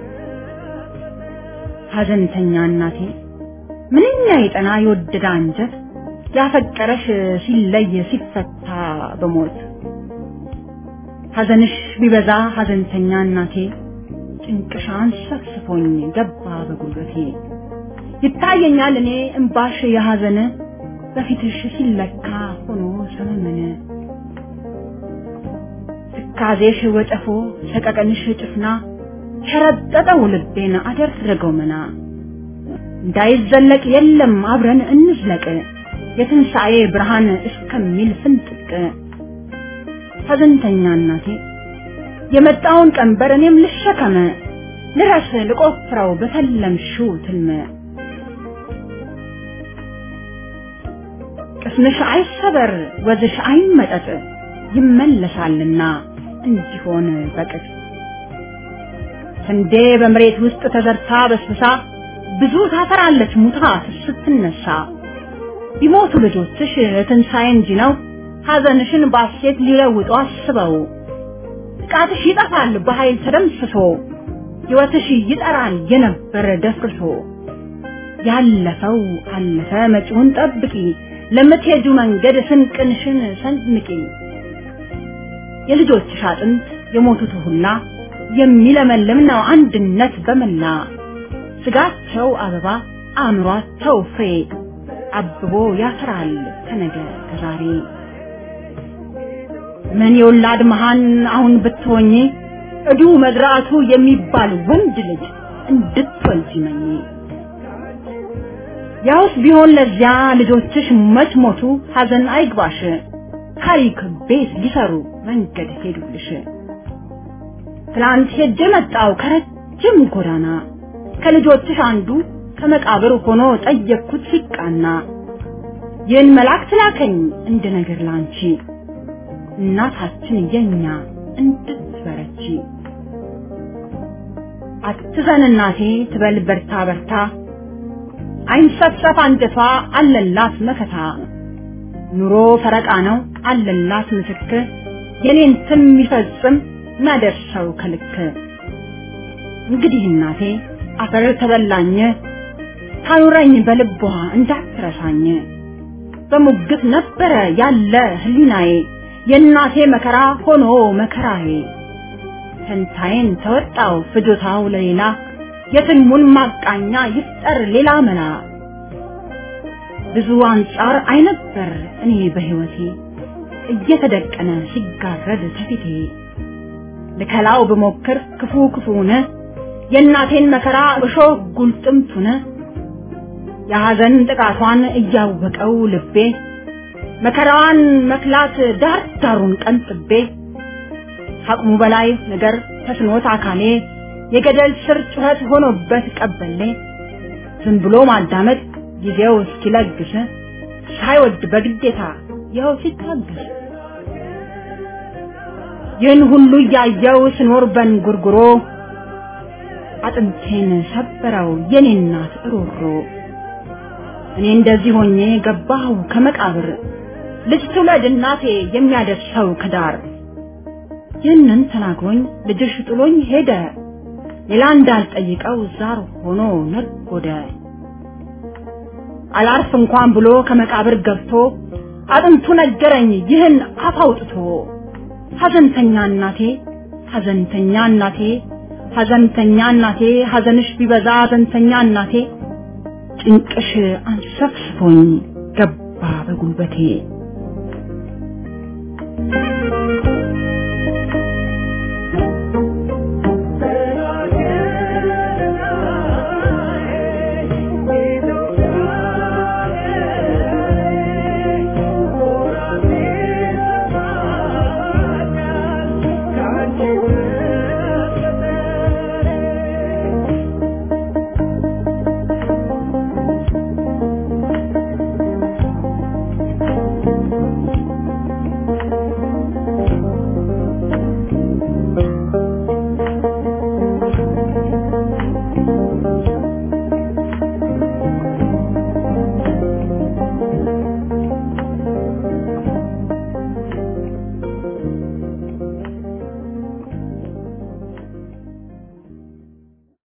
ሐዘንተኛ እናቴ ምንኛ የጠና የወደደ አንጀት ያፈቀረሽ ሲለይ ሲፈታ በሞት ሐዘንሽ ቢበዛ ሐዘንተኛ እናቴ ጭንቅሽ አንሰፍስፎኝ ገባ በጉልበቴ ይታየኛል እኔ እምባሽ የሐዘን በፊትሽ ሲለካ ሆኖ ሰመመነ ትካዜሽ ወጨፎ ሰቀቀንሽ ጭፍና ሸረጠጠው ልቤን አደረገው መና እንዳይዘለቅ የለም አብረን እንዝለቅ የትንሣኤ ብርሃን እስከሚል ፍንጥቅ ሐዘንተኛ እናቴ የመጣውን ቀንበር እኔም ልሸከመ ልረስ ልቆፍረው በተለምሽው ትልመ ቅስምሽ አይሰበር ወዝሽ አይመጠጥ ይመለሳልና እንዲሆን በቅጥ ስንዴ በመሬት ውስጥ ተዘርታ በስብሳ ብዙ ታፈራለች ሙታ ስትነሳ ቢሞቱ ልጆችሽ ትንሣኤ እንጂ ነው ሐዘንሽን ባሴት ሊለውጡ አስበው ጥቃትሽ ይጠፋል በኃይል ተደምስሶ ሕይወትሽ ይጠራል የነበረ ደፍርሶ ያለፈው አለፈ መጪውን ጠብቂ ለምትሄጁ መንገድ ስንቅንሽን ሰንምቂ የልጆችሽ አጥንት የሞቱት ሁላ የሚለመልም ነው አንድነት በመላ ስጋቸው አበባ አእምሯቸው ፍሬ አብቦ ያፈራል ከነገ ከዛሬ ምን የወላድ መሃን አሁን ብትሆኚ እዱ መዝራቱ የሚባል ወንድ ልጅ እንድትወልጂ መኝ ያውስ ቢሆን ለዚያ ልጆችሽ መች ሞቱ ሐዘን አይግባሽ ታሪክ ቤት ሊሰሩ መንገድ ሄዱልሽ ትላንት ሄጄ መጣው ከረጅም ጎዳና ከልጆችሽ አንዱ ከመቃብር ሆኖ ጠየቅኩት ሲቃና ይህን መልአክ ትላከኝ እንደ ነገር ላንቺ እናታችን የኛ እንድትበረቺ አትዘን እናቴ ትበል በርታ በርታ አይንሰፍሰፍ አንጀቷ አለላት መከታ ኑሮ ፈረቃ ነው አለላት ምስክር የኔን ትም ይፈጽም ናደርሰው ከልክ እንግዲህ እናቴ አፈር ተበላኝ ታኑረኝ በልቧ እንዳትረሳኝ በሙግት ነበረ ያለ ህሊናዬ የእናቴ መከራ ሆኖ መከራዬ ፈንታዬን ተወጣው ፍጆታው ለሌላ የትልሙን ማቃኛ ይፍጠር ሌላ መላ ብዙ አንጻር አይነበር እኔ በህይወቴ እየተደቀነ ሲጋረድ ከፊቴ ልከላው ብሞክር ክፉ ክፉነ የእናቴን መከራ እሾህ ጉልጥምቱነ የሐዘን ጥቃቷን እያወቀው ልቤ መከራዋን መክላት ዳር ዳሩን ቀንጥቤ አቅሙ በላይ ነገር ተስኖት አካሌ የገደል ስር ጩኸት ሆኖበት ቀበሌ ዝም ብሎ ማዳመጥ ጊዜው እስኪለግስ ሳይወድ በግዴታ ይኸው ሲታገስ ይህን ሁሉ እያየው ስኖር በንጉርጉሮ አጥንቴን ሰበረው የኔ እናት እሮሮ እኔ እንደዚህ ሆኜ ገባሁ ከመቃብር ልጅ ትውለድ እናቴ የሚያደርሰው ከዳር ይህንን ተናግሮኝ ልጅሽ ጥሎኝ ሄደ ሌላ እንዳልጠይቀው ዛር ሆኖ ነጎደ አላርፍ እንኳን ብሎ ከመቃብር ገብቶ አጥንቱ ነገረኝ ይህን አፍ አውጥቶ ሐዘንተኛ እናቴ ሐዘንተኛ እናቴ ሐዘንተኛ እናቴ ሐዘንሽ ቢበዛ ሐዘንተኛ እናቴ ጭንቅሽ አንሰፍስፎኝ ገባ በጉልበቴ